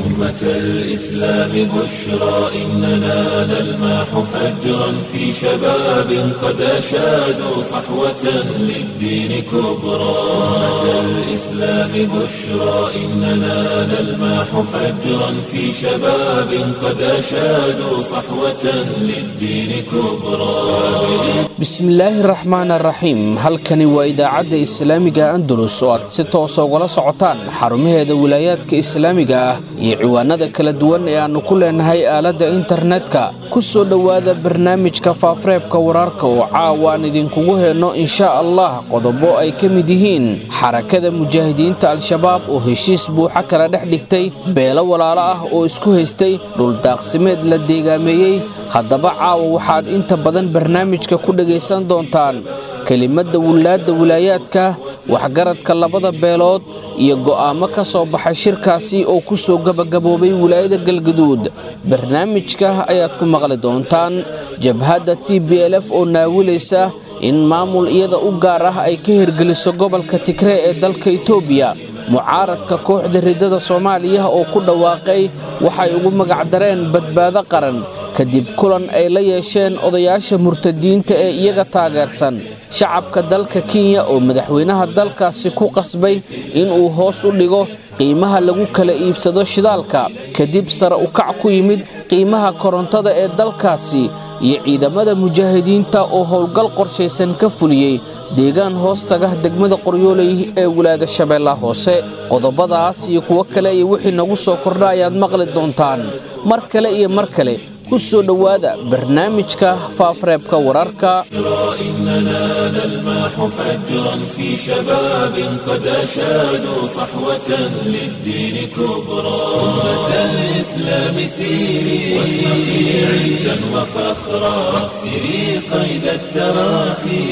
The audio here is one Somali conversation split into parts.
أمة الإسلام بشرى إننا نلمح فجرا في شباب قد أشادوا صحوة للدين كبرى أمة الإسلام بشرى إننا نلمح فجرا في شباب قد أشادوا صحوة للدين كبرى bismillaahi raxmaan araxiim halkani waa idaacadda islaamiga andalus oo aad si toosa ugala socotaan xarumaheeda wilaayaadka islaamiga ah iyo ciwaanada kala duwan ee aannu ku leenahay aaladda internetka ku soo dhowaada barnaamijka faafareebka wararka oo caawa aan idinkugu heenno inshaa allah qodobo ay ka mid yihiin xarakada mujaahidiinta al-shabaab oo heshiis buuxa kala dhex dhigtay beelo walaalo ah oo isku haystay dhuldaaqsimeed la deegaameeyey haddaba caawa waxaad inta badan barnaamijka ku dhegaysan doontaan kelimadda wilaadda wilaayaadka waxgaradka labada beelood iyo go'aamo ka soo baxay shirkaasi oo ku soo gebagaboobay wilaayada galgaduud barnaamijka ayaad ku maqli doontaan jabhadda t b l f oo naawilaysa in maamul iyada u gaar ah ay ka hirgeliso gobolka tigree ee dalka itoobiya mucaaradka kooxda riddada soomaaliya oo ku dhawaaqay waxay ugu magacdareen badbaado qaran kadib kulan ay la yeesheen odayaasha murtadiinta ee iyaga taageersan shacabka dalka kenya oo madaxweynaha dalkaasi ku qasbay inuu hoos u dhigo qiimaha lagu kala iibsado shidaalka kadib sare u kac ku yimid qiimaha korontada ee dalkaasi iyo ciidamada mujaahidiinta oo howlgal qorshaysan ka fuliyey deegaan hoos taga degmada qoryooley ee wilaada shabeellaha hoose qodobadaas iyo kuwo kale iyo wixii nagu soo kordha ayaad maqli doontaan mar kale iyo mar kale ku soo dhowaada barnaamijka faafareebka wararka إننا نلمح فجرا في شباب قد أشادوا صحوة للدين كبرى أمة الإسلام سيري واشرقي عزا وفخرا واكسري قيد التراخي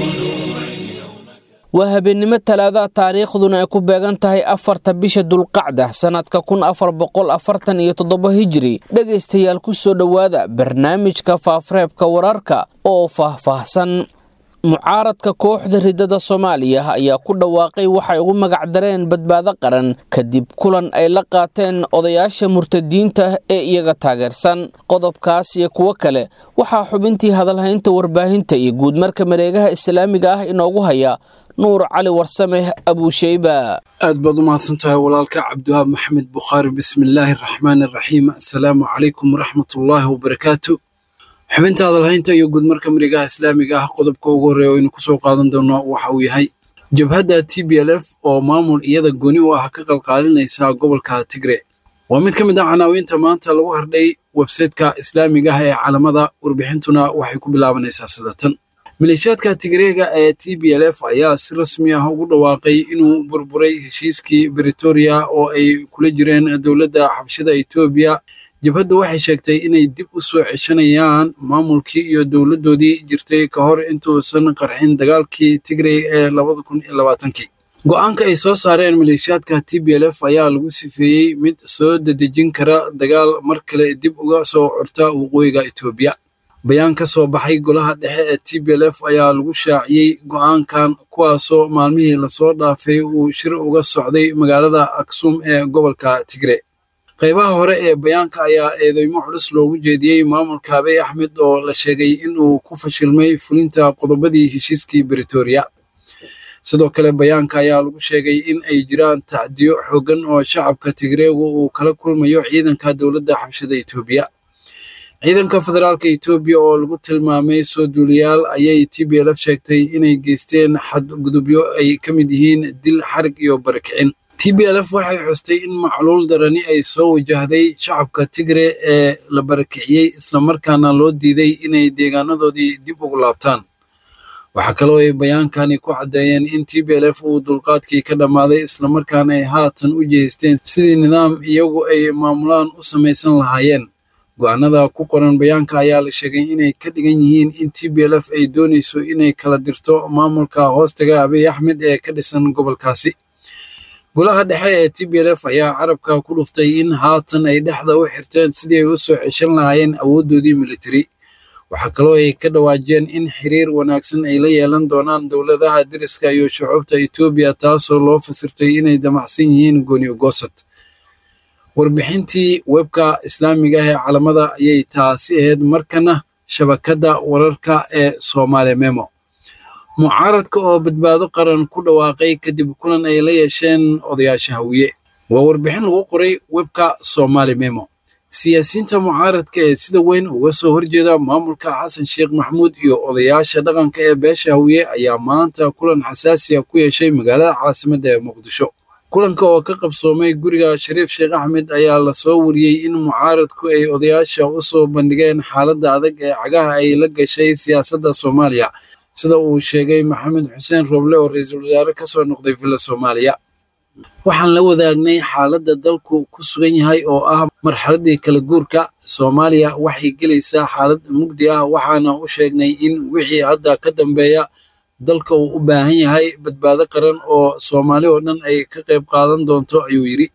waa habeennimo talaadaha taariikhduna ay ku beegan tahay afarta bisha dulqacda sannadka kun afar boqol afartan iyo toddoba hijiri dhegaystayaal ku soo dhowaada barnaamijka faafareebka wararka oo faahfaahsan mucaaradka kooxda riddada soomaaliya ayaa ku dhawaaqay waxay ugu magacdareen badbaado qaran kadib kulan ay la qaateen odayaasha murtadiinta ee iyaga taageersan qodobkaas iyo kuwo kale waxaa xubintii hadalhaynta warbaahinta iyo guudmarka mareegaha islaamiga ah inoogu haya nuur cali warsame abuusheyba aad baad u mahadsan tahay walaalka cabdiwahaab maxamed bukhaari bismillaahi araxmaani araxiim assalaamu calaykum waraxmatullaahi wabarakaatu xubinta hadalhaynta iyo guudmarka marigaha islaamiga ah qodobka ugu horreeya oo aynu ku soo qaadan doono waxa uu yahay jabhadda t b l f oo maamul iyada gooni u ah ka qalqaalinaysa gobolka tigre waa mid ka mid ah canaawiinta maanta lagu hardhay websayteka islaamiga ah ee calamada warbixintuna waxay ku bilaabanaysaa sidatan maleeshiyaadka tigreega ee t b l f ayaa si rasmi ah ugu dhawaaqay inuu burburay heshiiskii britoria oo ay kula jireen dowladda xabshida etoobiya jabhaddu waxay sheegtay inay dib u soo ceshanayaan maamulkii iyo dowladdoodii jirtay ka hor intuusan qarxin dagaalkii tigrey ee labada kun iyo labaatankii go'aanka ay soo saareen maleeshiyaadka t b l f ayaa lagu sifeeyey mid soo dedejin kara dagaal mar kale dib uga soo curta waqooyiga etoobiya bayaan ka soo baxay golaha dhexe ee t b l f ayaa lagu shaaciyey go'aankan kuwaasoo maalmihii lasoo dhaafay uu shir uga socday magaalada aksum ee gobolka tigre qaybaha hore ee bayaanka ayaa eedeymo culus loogu jeediyey maamulka abiy axmed oo la sheegay inuu ku fashilmay fulinta qodobadii heshiiskii britoria sidoo kale bayaanka ayaa lagu sheegay in ay jiraan tacdiyo xooggan oo shacabka tigreegu uu kala kulmayo ciidanka dowladda xabshida etoobiya ciidanka federaalka etoobiya oo lagu tilmaamay soo duuliyaal ayay t b l f sheegtay inay geysteen xadgudubyo ay ka mid yihiin dil xarig iyo barakicin t b l f waxay xustay in macluul darani ay soo wajahday shacabka tigre ee la barakiciyey islamarkaana loo diiday inay deegaanadoodii dib ugu laabtaan waxaa kaloo ay bayaankani ku caddeeyeen in t b l f uu dulqaadkii ka dhammaaday islamarkaana ay haatan u jeesteen sidii nidaam iyagu ay maamulaan u samaysan lahaayeen go-aanada ku qoran bayaanka ayaa la sheegay inay ka dhigan yihiin in t b l f ay doonayso inay kala dirto maamulka hoostaga abiy axmed ee ka dhisan gobolkaasi golaha dhexe ee t b l f ayaa carabka ku dhuftay in haatan ay dhexda u xirteen sidii ay u soo ceshan lahaayeen awooddoodii militari waxaa kaloo ay ka dhawaajeen in xiriir wanaagsan ay la yeelan doonaan dowladaha deriska iyo shucuubta etoobiya taasoo loo fasirtay inay damacsan yihiin gooni ogoosad warbixintii webka islaamiga ah ee calamada ayay taasi ahayd markana shabakadda wararka ee soomaali memo mucaaradka oo badbaado qaran ku dhawaaqay kadib kulan ay la yeesheen odayaasha hawiye waa warbixin lagu qoray webka soomaali memo siyaasiyiinta mucaaradka ee sida weyn uga soo horjeeda maamulka xasan sheekh maxamuud iyo odayaasha dhaqanka ee beesha hawiye ayaa maanta kulan xasaasiya ku yeeshay magaalada caasimadda ee muqdisho kulanka oo ka qabsoomay guriga shariif sheekh axmed ayaa lasoo wariyey in mucaaradku ay odayaasha u soo bandhigeen xaaladda adag ee cagaha ay la gashay siyaasadda soomaaliya sida uu sheegay maxamed xuseen roble oo ra-iisul wasaare ka soo noqday villa soomaaliya waxaan la wadaagnay xaaladda dalku ku sugan yahay oo ah marxaladdii kala guurka soomaaliya waxay gelaysaa xaalad mugdi ah waxaana u sheegnay in wixii hadda ka dambeeya dalka uu u baahan yahay badbaado qaran oo soomaali oo dhan ay ka qayb qaadan doonto ayuu yidhi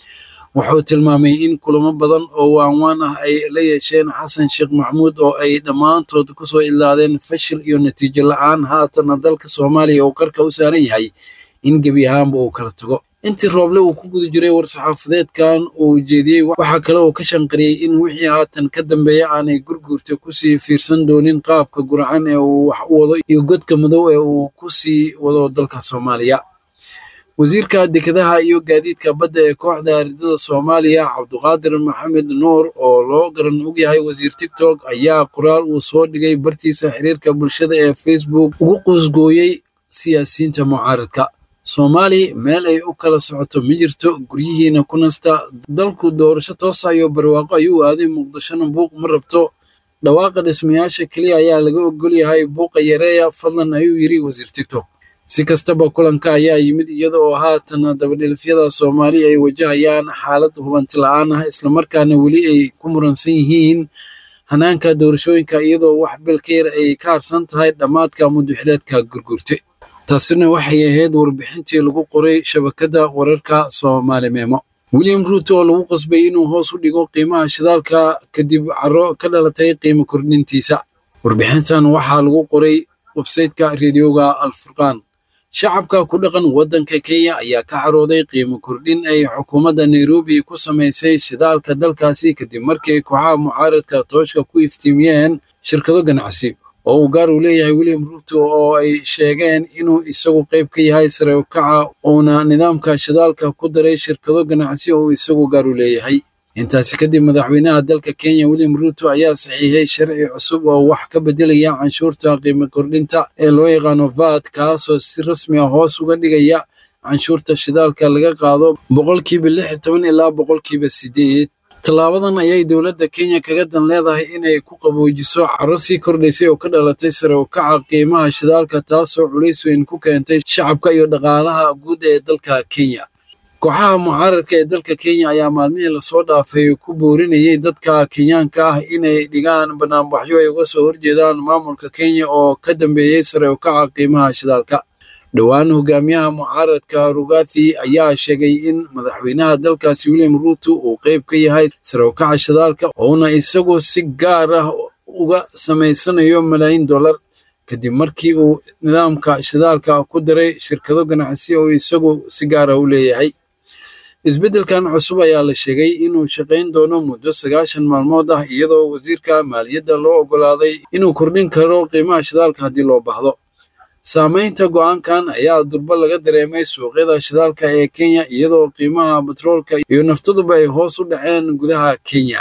wuxuu tilmaamay in kulamo badan oo waanwaan ah ay la yeesheen xasan sheekh maxamuud oo ay dhammaantood ku soo idlaadeen fashil iyo natiijo la'aan haatana dalka soomaaliya uu qarka u saaran yahay in gebi ahaanba uu kala tago intii rooble uu ku guda jiray war-saxaafadeedkan uu jeediyey waxaa kale uu ka shanqariyey in wixii haatan ka dambeeya aanay gurguurta kusii fiirsan doonin qaabka gurcan ee uu wax u wado iyo godka madow ee uu ku sii wado dalka soomaaliya wasiirka dekedaha iyo gaadiidka badda ee kooxda ardada soomaaliya cabduqaadir maxamed nuur oo loo garan ogyahay wasiir tigtok ayaa qoraal uu soo dhigay bartiisa xiriirka bulshada ee facebook ugu quusgooyey siyaasiyiinta mucaaradka soomaali meel ay u kala socoto ma jirto guryihiina ku nasta dalku doorasho toosa iyo barwaaqo ayuu aaday muqdishona buuq ma rabto dhawaaqa dhismayaasha keliya ayaa laga ogol yahay buuqa yareeya fadlan ayuu yidhi wasiir tigtok si kastaba kulanka ayaa yimid iyada oo haatan dabadhilifyada soomaali ay wajahayaan xaalad hubanti la-aan ah islamarkaana weli ay ku muransan yihiin hanaanka doorashooyinka iyadoo wax bil ka yar ay ka harsan tahay dhammaadka muduxileedka gurgurte taasina waxay ahayd warbixintii lagu qoray shabakadda wararka soomaali meemo william ruuto oo lagu qasbay inuu hoos u dhigo qiimaha shidaalka kadib caro ka dhalatay qiimo kordhintiisa warbixintan waxaa lagu qoray websayteka reediyoga alfurqaan shacabka ku dhaqan waddanka kenya ayaa ka carooday qiimo kordhin ay xukuumadda nairobi ku samaysay shidaalka dalkaasi kadib markii kooxaha mucaaradka tooshka ku iftiimiyeen shirkado ganacsi oo uu gaar u leeyahay william ruuto oo ay sheegeen inuu isagu qayb ka yahay sare u kaca uuna nidaamka shidaalka ku daray shirkado ganacsi oo isagu gaar u leeyahay intaasi kadib madaxweynaha dalka kenya william ruuto ayaa saxiixay sharci cusub oo wax ka beddelaya canshuurta qiimo kordhinta ee loo yaqaano vat kaasoo si rasmi ah hoos uga dhigaya canshuurta shidaalka laga qaado boqolkiiba lix iyo toban ilaa boqolkiiba sideed tallaabadan ayay dowladda kenya kaga dan leedahay inay ku qaboojiso caro sii kordhaysay oo ka dhalatay sare u kaca qiimaha shidaalka taasoo culays weyn ku keentay shacabka iyo dhaqaalaha guud ee dalka kenya kooxaha mucaaradka ee dalka kenya ayaa maalmihii lasoo dhaafay ku boorinayay dadka kenyaanka ah inay dhigaan banaanbaxyo ay uga soo horjeedaan maamulka kenya oo ka dambeeyey sare u kaca qiimaha shidaalka dhowaan hogaamiyaha mucaaradka rugathi ayaa sheegay in madaxweynaha dalkaasi william ruuto uu qayb ka yahay sare u kaca shidaalka ouna isagu si gaar ah uga samaysanayo malaayiin dollar kadib markii uu nidaamka shidaalka ku daray shirkado ganacsi oo isagu si gaara u leeyahay isbeddelkan cusub ayaa la sheegay inuu shaqayn doono muddo sagaashan maalmood ah iyadoo wasiirka maaliyadda loo oggolaaday inuu kordhin karo qiimaha shidaalka haddii loo baahdo saamaynta go'aankan ayaa durbo laga dareemay suuqyada shidaalka ee kenya iyadoo qiimaha batroolka iyo naftaduba ay hoos u dhaceen gudaha kenya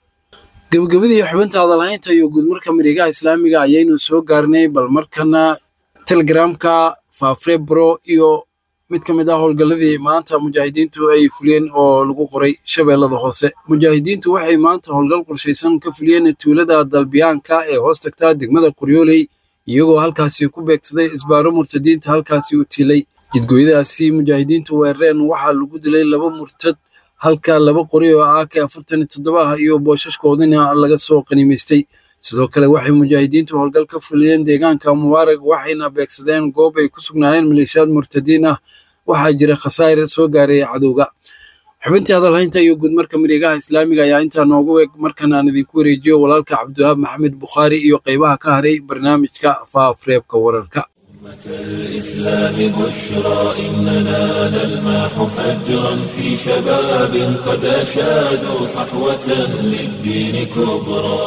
gebagabadii xubinta hadalhaynta iyo guudmarka mareegaha islaamiga ayaynu soo gaarnay bal markana telegramka fafrebro iyo mid ka mid ah howlgalladii maanta mujaahidiintu ay fuliyeen oo lagu qoray shabeellada hoose mujaahidiintu waxay maanta howlgal qorshaysan ka fuliyeen tuulada dalbiyaanka ee hoos tagtaa degmada qoryooley iyagoo halkaasi ku beegsaday isbaaro murtadiinta halkaasi u tilay jidgooyadaasi mujaahidiintu weerareen waxaa lagu dilay laba murtad halka laba qori oo ak afartan iyo toddoba ah iyo booshaskoodina laga soo qanimaystay sidoo kale waxay mujaahidiintu howlgal ka fuliyeen deegaanka mubaarag waxayna beegsadeen goob ay ku sugnaayeen maleeshiyaad murtadiin ah waxaa jira khasaar soo gaaray cadowga xubintii hadalhaynta iyo guudmarka mareegaha islaamiga ayaa intaa noogu eg markan aan idinku wareejiyo walaalka cabdiwahaab maxamed bukhaari iyo qaybaha ka haray barnaamijka faafreebka wararka الإسلام بشرى إننا نلمح فجرا في شباب قد أشادوا صحوة للدين كبرى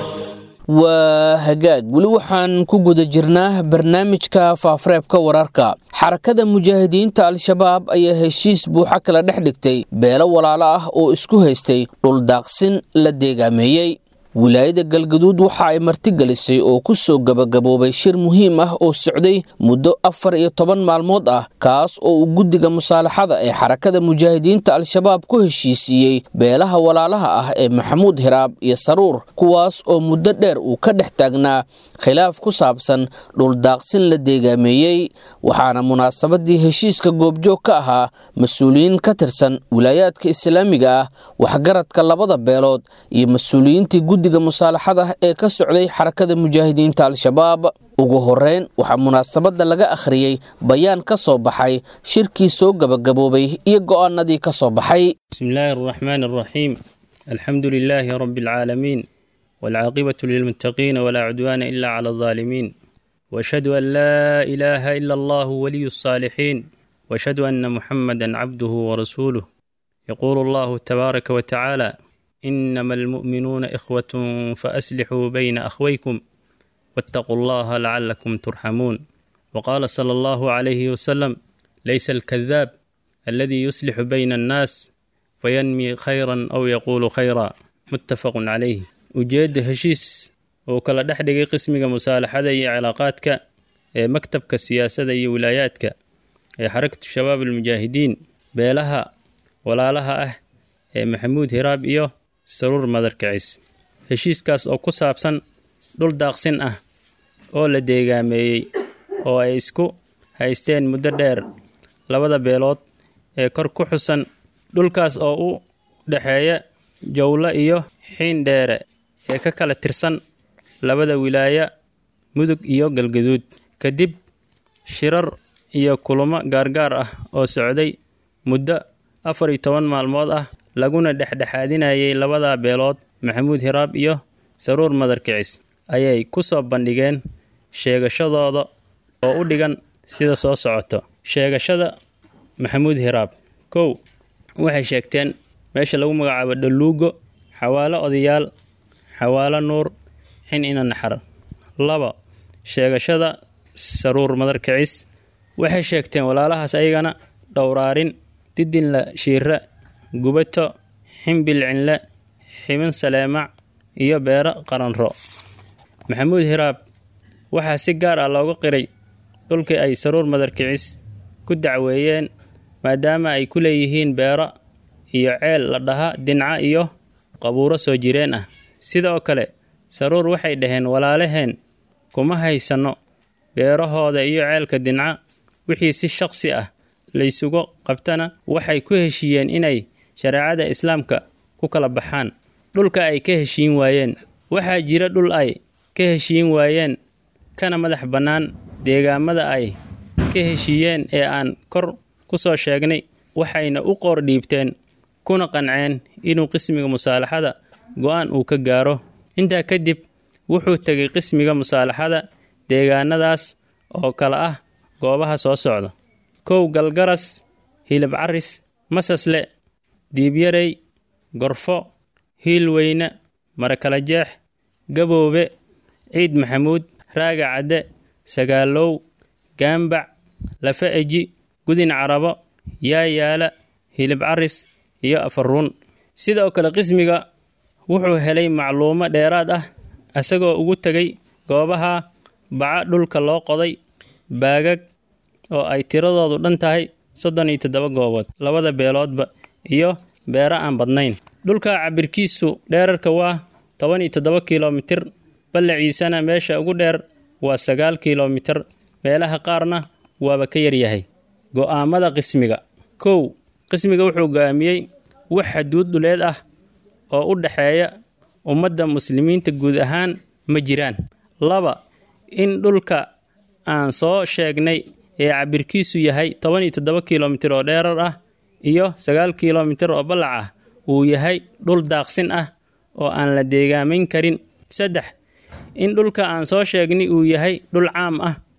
waa hagaag weli waxaan ku guda jirnaa barnaamijka faafareebka wararka xarakada mujaahidiinta al-shabaab ayaa heshiis buuxa kala dhex dhigtay beelo walaalo ah oo isku haystay dhuldaaqsin la deegaameeyey wilaayada galgaduud waxa ay martigelisay oo ku soo gebagaboobay shir muhiim ah oo socday muddo afar iyo toban maalmood ah kaas oo uu guddiga musaalaxada ee xarakada mujaahidiinta al-shabaab ku heshiisiiyey beelaha walaalaha ah ee maxamuud hiraab iyo saruur kuwaas oo muddo dheer uu ka dhex taagnaa khilaaf ku saabsan dhuldaaqsin la deegaameeyey waxaana munaasabadii heshiiska goobjoog ka ahaa mas-uuliyiin ka tirsan wilaayaadka islaamiga ah waxgaradka labada beelood iyo mas-uuliyiintii guddiga musaalaxada ee ka socday xarakada mujaahidiinta al-shabaab ugu horeyn waxaa munaasabadda laga akhriyey bayaan ka soo baxay shirkii soo gebagaboobay iyo go'aanadii ka soo baxay بسم الله الرحمن الرحيم الحمد لله رب العالمين والعاقبة للمتقين ولا عدوان إلا على الظالمين وأشهد أن لا إله إلا الله ولي الصالحين وأشهد أن محمدا عبده ورسوله يقول الله تبارك وتعالى إنما المؤمنون إخوة فأسلحوا بين أخويكم واتقوا الله لعلكم ترحمون وقال صلى الله عليه وسلم ليس الكذاب الذي يصلح بين الناس فينمي خيرا أو يقول خيرا متفق عليه ujeedda heshiis oo kala dhex dhigay qismiga musaalaxada iyo cilaaqaadka ee maktabka siyaasadda iyo wilaayaadka ee xarakatu shabaab almujaahidiin beelaha walaalaha ah ee maxamuud hiraab iyo saruur madarkicis heshiiskaas oo ku saabsan dhul daaqsin ah oo la deegaameeyey oo ay isku haysteen muddo dheer labada beelood ee kor ku xusan dhulkaas oo u dhexeeya jowlo iyo xiin dheere ee ka kala tirsan labada wilaaya mudug iyo galgaduud kadib shirar iyo kulamo gaargaar ah oo socday muddo afar iyo toban maalmood ah laguna dhexdhexaadinayay labada beelood maxamuud hiraab iyo saruur madarkicis ayay ku soo bandhigeen sheegashadooda oo u dhigan sida soo socoto sheegashada maxamuud hiraab kow waxay sheegteen meesha lagu magacaabo dhaluugo xawaalo odayaal xawaalo nuur xin ina naxar laba sheegashada saruur madarkicis waxay sheegteen walaalahaas ayagana dhowraarin didinla shiira gubato ximbil cinle ximin saleemac iyo beero qaranro maxamuud hiraab waxaa si gaar ah looga qiray dhulkii ay saruur madarkicis ku dacweeyeen maadaama ay ku leeyihiin beero iyo ceel la dhaha dinca iyo qabuuro soo jireen ah sidoo kale saruur waxay dhaheen walaalaheen kuma haysanno beerahooda iyo ceelka dinca wixii si shaqsi ah laysugu qabtana waxay ku heshiiyeen inay shareecada islaamka ku kala baxaan dhulka ay ka heshiin waayeen waxaa jira dhul ay ka heshiin waayeen kana madax bannaan deegaamada ay ka heshiiyeen ee aan kor ku soo sheegnay waxayna u qoor dhiibteen kuna qanceen inuu qismiga musaalaxada go-aan uu ka gaaro intaa kadib wuxuu tegay qismiga musaalaxada deegaanadaas oo kale ah goobaha soo socda kow galgaras hilib caris masasle diibyarey gorfo hiilweyne marakala jeex gaboobe ciid maxamuud raaga cadde sagaalow gaambac lafa eji gudin carabo yaayaala hilib caris iyo afaruun sidoo kale qismiga wuxuu helay macluumo dheeraad ah isagoo ugu tegay goobaha baca dhulka loo qoday baagag oo ay tiradoodu dhan tahay soddon iyo toddoba goobood labada beeloodba iyo beero aan badnayn dhulka cabirkiisu dheerarka waa toban iyo toddoba kilomitir ballaciisana meesha ugu dheer waa sagaal kilomitir meelaha qaarna waaba ka yaryahay go'aamada qismiga kow qismiga wuxuu go'aamiyey wax xaduud dhuleed ah oo u dhexeeya ummadda muslimiinta guud ahaan ma jiraan laba in dhulka aan soo sheegnay ee cabirkiisu yahay toban iyo toddoba kilomitir oo dheerar ah iyo sagaal kilomitir oo ballac ah uu yahay dhul daaqsin ah oo aan la deegaamayn karin saddex in dhulka aan soo sheegnay uu yahay dhul caam ah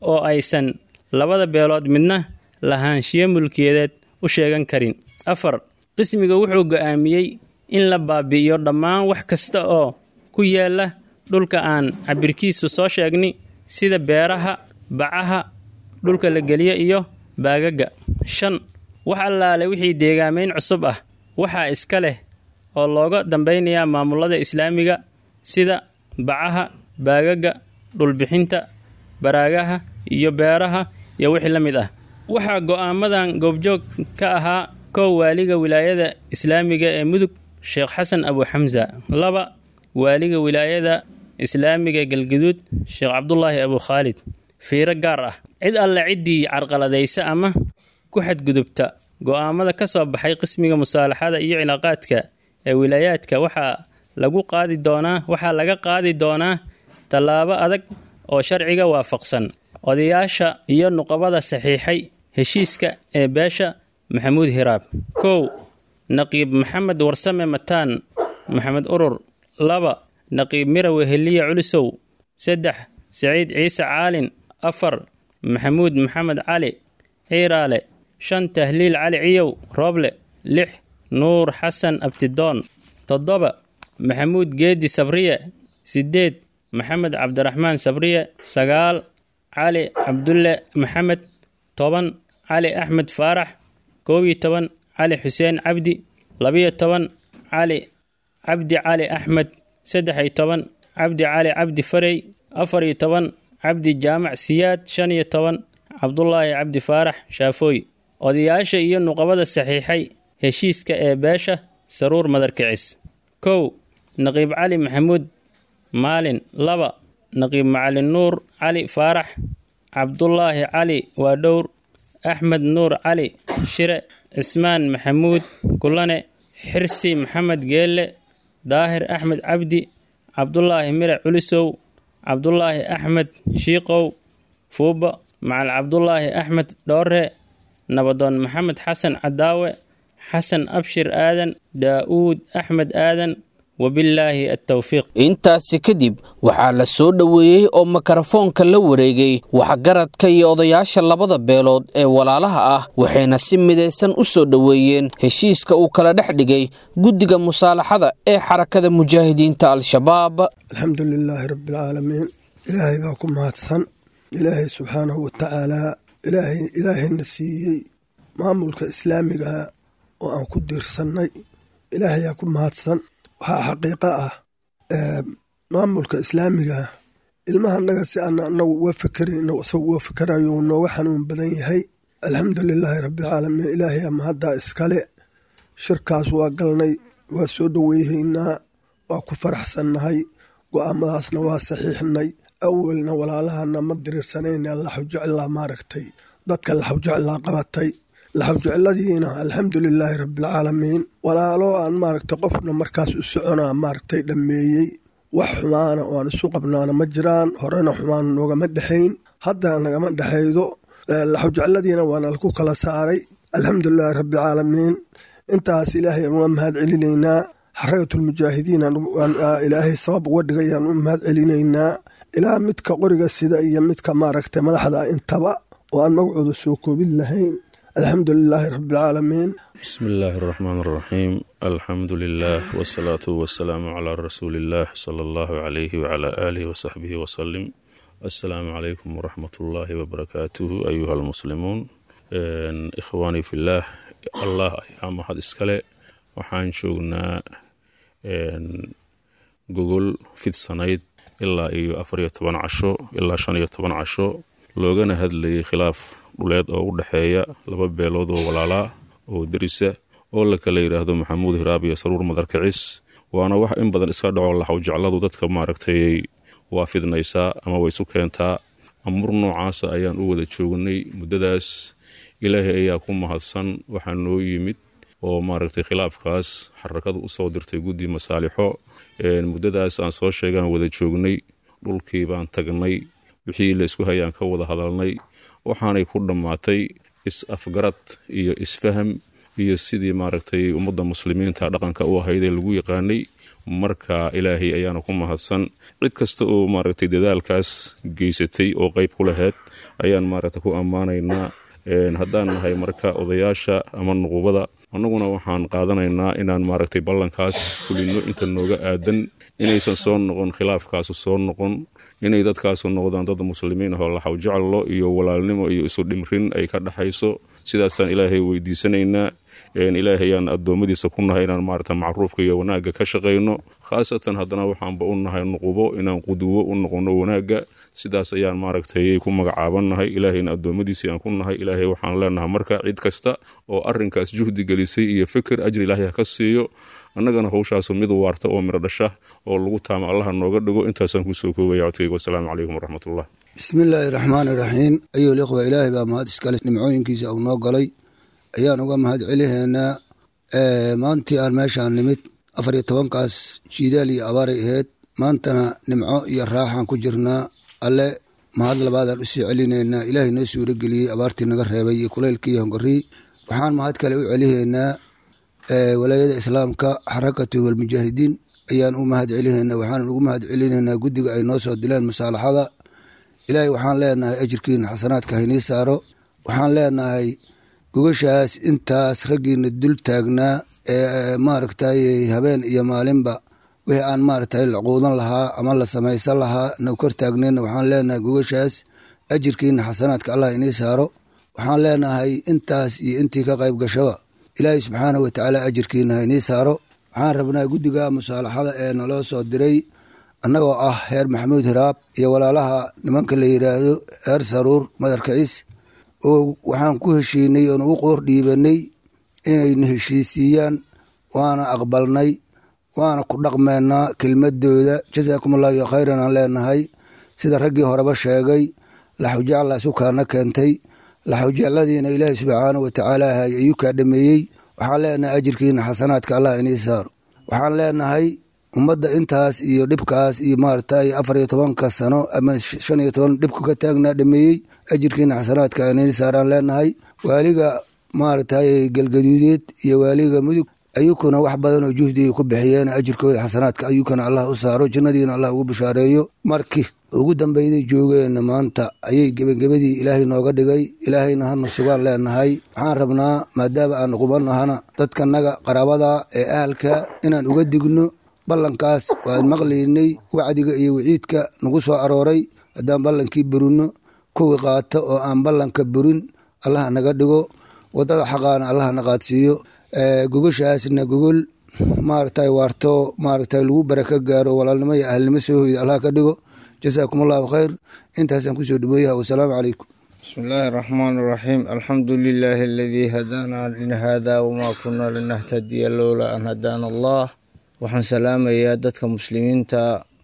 oo aysan labada beelood midna lahaanshiyo mulkiyadeed u sheegan karin afar qismiga wuxuu go'aamiyey in la baabi'iyo dhammaan wax kasta oo ku yaala dhulka aan cabirkiisu soo sheegni sida beeraha bacaha dhulka la geliyo iyo baagaga shan wax allaale wixii deegaamayn cusub ah waxaa iska leh oo looga dambaynayaa maamulada islaamiga sida bacaha baagaga dhulbixinta baraagaha iyo beeraha iyo wixii la mid ah waxaa go'aamadan goobjoog ka ahaa kow waaliga wilaayada islaamiga ee mudug sheekh xasan abu xamsa laba waaliga wilaayada islaamiga galguduud sheekh cabdulaahi abu khaalid fiiro gaar ah cid alle ciddii carqaladaysa ama ku xadgudubta go'aamada ka soo baxay qismiga musaalaxada iyo cilaaqaadka ee wilaayaadka waxaa lagu qaadi doonaa waxaa laga qaadi doonaa tallaabo adag oo sharciga waafaqsan odayaasha iyo nuqabada saxiixay heshiiska ee beesha maxamuud hiraab kow naqiib maxamed warsame mataan maxamed urur laba naqiib mirawe heliya culisow saddex saciid ciise caalin afar maxamuud maxamed cali ciiraale shan tahliil cali ciyow rooble lix nuur xasan abtidoon toddoba maxamuud geedi sabriye sideed maxamed cabdiraxmaan sabriye sagaal cali cabdulle maxamed toban cali axmed faarax koob iyo toban cali xuseen cabdi labiyo toban cali cabdi cali axmed saddex iyo toban cabdi cali cabdi farey afar iyo toban cabdi jaamac siyaad shan iyo toban cabdulaahi cabdi faarax shaafooy odayaasha iyo nuqabada saxiixay heshiiska ee beesha saruur madarkicis kow naqiib cali maxamuud maalin laba naqiib macalin nuur cali faarax cabdulaahi cali waadhowr axmed nuur cali shire cismaan maxamuud kulane xirsi maxamed geelle daahir axmed cabdi cabdulaahi mire culisow cabdulaahi axmed shiiqow fuuba macal cabdulaahi axmed dhoore nabadoon maxamed xasan cadaawe xasan abshir aadan daa'uud axmed aadan wabillaahi attowfiiq intaasi kadib waxaa la soo dhoweeyey oo mikrofoonka la wareegay waxgaradka iyo odayaasha labada beelood ee walaalaha ah waxayna si midaysan u soo dhoweeyeen heshiiska uu kala dhex dhigay guddiga musaalaxada ee xarakada mujaahidiinta al-shabaab alxamdu lilaahi rabbialcaalamiin ilaahay baa ku mahadsan ilaahay subxaanahu watacaalaa ilaahayna siiyey maamulka islaamiga oo aan ku diirsannay ilaahayaa ku mahadsan waxaa xaqiiqo ah maamulka islaamiga ilmaha naga si aan anagu uga fekerin inagu isagu uga fekerayo uu nooga xanuun badan yahay alxamdu lilaahi rabbialcaalamiin ilaahay ama haddaa iskale shirkaas waa galnay waa soo dhoweyhaynaa waa ku faraxsannahay go'aamadaasna waa saxiixnay awelna walaalahana ma diriirsanayna laxawjeclaa maaragtay dadka laxawjeclaa qabatay laxawjecladiina alxamdu lilaahi rabbialcaalamiin walaalo aan maaragtay qofna markaas u soconaa maaragtay dhammeeyey wax xumaana oo aan isu qabnaana ma jiraan horena xumaan noogama dhexayn hadda nagama dhexaydo laxawjecladiina waana laku kala saaray alxamdulilaahi rabbialcaalamiin intaas ilaahay aan uga mahad celinaynaa xarakatulmujaahidiin ilaahay sabab uga dhigayaan u mahad celinaynaa ilaa midka qoriga sida iyo midka maaragtay madaxda intaba oo aan magacooda soo koobid lahayn alxamdu lilaahi rabbialcaalamiin bismi illaahi araxmaan araxiim alxamdu lilah wsalaatu wasalaamu calaa rasuuli illaah sala allahu calayhi wacalaa aalihi wasaxbihi wasalim assalaamu calaykum waraxmat ullaahi wabarakaatuhu ayuha almuslimuun ikhwaanii fillaah allah ayaa mahad iskale waxaan joognaa gogol fidsanayd ilaa iyo afar iyo toban casho ilaa shan iyo toban casho loogana hadlayay khilaaf dhuleed oo u dhexeeya laba beelood oo walaalaa oo derisa oo la kala yidhaahdo maxamuud hiraab iyo saruur madarkicis waana wax in badan iska dhaco laxawjecladu dadka maaragtay waa fidnaysaa ama way isu keentaa amur noocaasa ayaan u wada joognay muddadaas ilaahay ayaa ku mahadsan waxaa noo yimid oo maaragtay khilaafkaas xarakadu usoo dirtay guddi masaalixo muddadaas aan soo sheegaan wada joognay dhulkii baan tagnay wixii la isku hayaan ka wada hadalnay waxaanay ku dhammaatay is-afgarad iyo isfaham iyo sidii maaragtay ummadda muslimiinta dhaqanka u ahaydee lagu yaqaanay marka ilaahay ayaana ku mahadsan cid kasta oo maaragtay dadaalkaas geysatay oo qayb ku lahayd ayaan maaragta ku ammaanaynaa haddaan nahay marka odayaasha ama nuqubada annaguna waxaan qaadanaynaa inaan maaragtay ballankaas fulino inta nooga aadan inaysan soo noqon khilaafkaasu soo noqon inay dadkaasu noqdaan dad muslimiin ahoo laxaw jeclo iyo walaalnimo iyo isu dhimrin ay ka dhexayso sidaasaan ilaahay weydiisanaynaa ilaahayaan addoommadiisa ku nahay inaan maarata macruufka iyo wanaagga ka shaqayno khaasatan haddana waxaanba u nahay nuqubo inaan quduwo u noqono wanaagga sidaas ayaan maaragtay ku magacaabannahay ilaahayna addoommadiisii aan ku nahay ilaahay waxaan leenahay marka cid kasta oo arrinkaas juhdi gelisay iyo fikir ajri ilaahay ha ka siiyo annagana howshaasu mid waarta oo midho dhasha oo lagu taama allaha nooga dhigo intaasaan kusoo koogaya codkayga wasalaamu calaykum waraxmatullah bismillaahi raxmaani raxiim ayuu liqwa ilaahay baa mahad iskale nimcooyinkiisa uu noo galay ayaan uga mahad celihaynaa maantii aan meeshaan nimid afar iyo tobankaas jiidaal iyo abaaray ahayd maantana nimco iyo raaxaan ku jirnaa alle mahad labaadaan usii celinaynaa ilaahay noo suurageliyey abaartii naga reebay iyo kulaylkii iyo hongorii waxaan mahad kale u celihaynaa walaayada islaamka xarakatu walmujaahidiin ayaan u mahad celihaynaa waxaan ugu mahad celinaynaa guddiga ay noo soo dileen masaalaxada ilaahay waxaan leenahay ajirkiina xasanaadka haynii saaro waxaan leenahay gogashaas intaas raggiina dul taagnaa ee maaragtay habeen iyo maalinba wixii aan maaragtay la quudan lahaa ama la samaysan lahaa na kor taagnayna waxaan leenahay gogashaas ajirkiina xasanaadka allah inii saaro waxaan leenahay intaas iyo intii ka qayb gashaba ilaahay subxaana wa tacaala ajirkiina hainii saaro waxaan rabnaa guddiga musaalaxada ee naloo soo diray annagoo ah heer maxamuud hiraab iyo walaalaha nimanka la yidhaahdo heer saruur madarkaciis oo waxaan ku heshiinay oon u qoor dhiibanay inayna heshiisiiyaan waana aqbalnay waana ku dhaqmeynaa kelmadooda jasaakum allahu khayran aan leenahay sida raggii horeba sheegay laxujacla sukaana keentay laxujacladiina ilaahay subxaana wa tacaala ayuu kaa dhameeyey waxaan leenahay ajirkiina xasanaadka allah inii saaro waxaan leenahay ummadda intaas iyo dhibkaas iyo maaragtay afar iyo tobanka sano ama shan iyo toban dhibku ka taagnaa dhameeyey ajirkiina xasanaadka inii saaraan leenahay waaliga maaragtay galgaduudeed iyo waaliga mudug ayukuna wax badan oo juhdiga ku bixiyeen ajirkooda xasanaadka ayukana allah u saaro jannadiina allah ugu bishaareeyo markii ugu dambeyday joogeenna maanta ayay gebagebadii ilaahay nooga dhigay ilaahayna hana sugaan leenahay waxaan rabnaa maadaama aan qubanahana dadkanaga qaraabada ee ahalka inaan uga digno ballankaas waan maqlaynay wacdiga iyo wiciidka nagu soo arooray haddaan ballankii burino kuwii qaato oo aan ballanka burin allaha naga dhigo wadada xaqaana allaha na qaadsiiyo gogashaasna gogol maaragtay waarto maaragtay lagu baraka gaaro walaalnimo iyo ahalnimo soo hoyda allah ka dhigo jasaakum allahu khayr intaasaan kusoo dhameeyaha wasalaamu calaykum بسم الله الرحمن الرحيم الحمد لله الذي هدانا لهذا وما كنا لنهتدي لولا أن هدانا الله waxaan salaamayaa dadka muslimiinta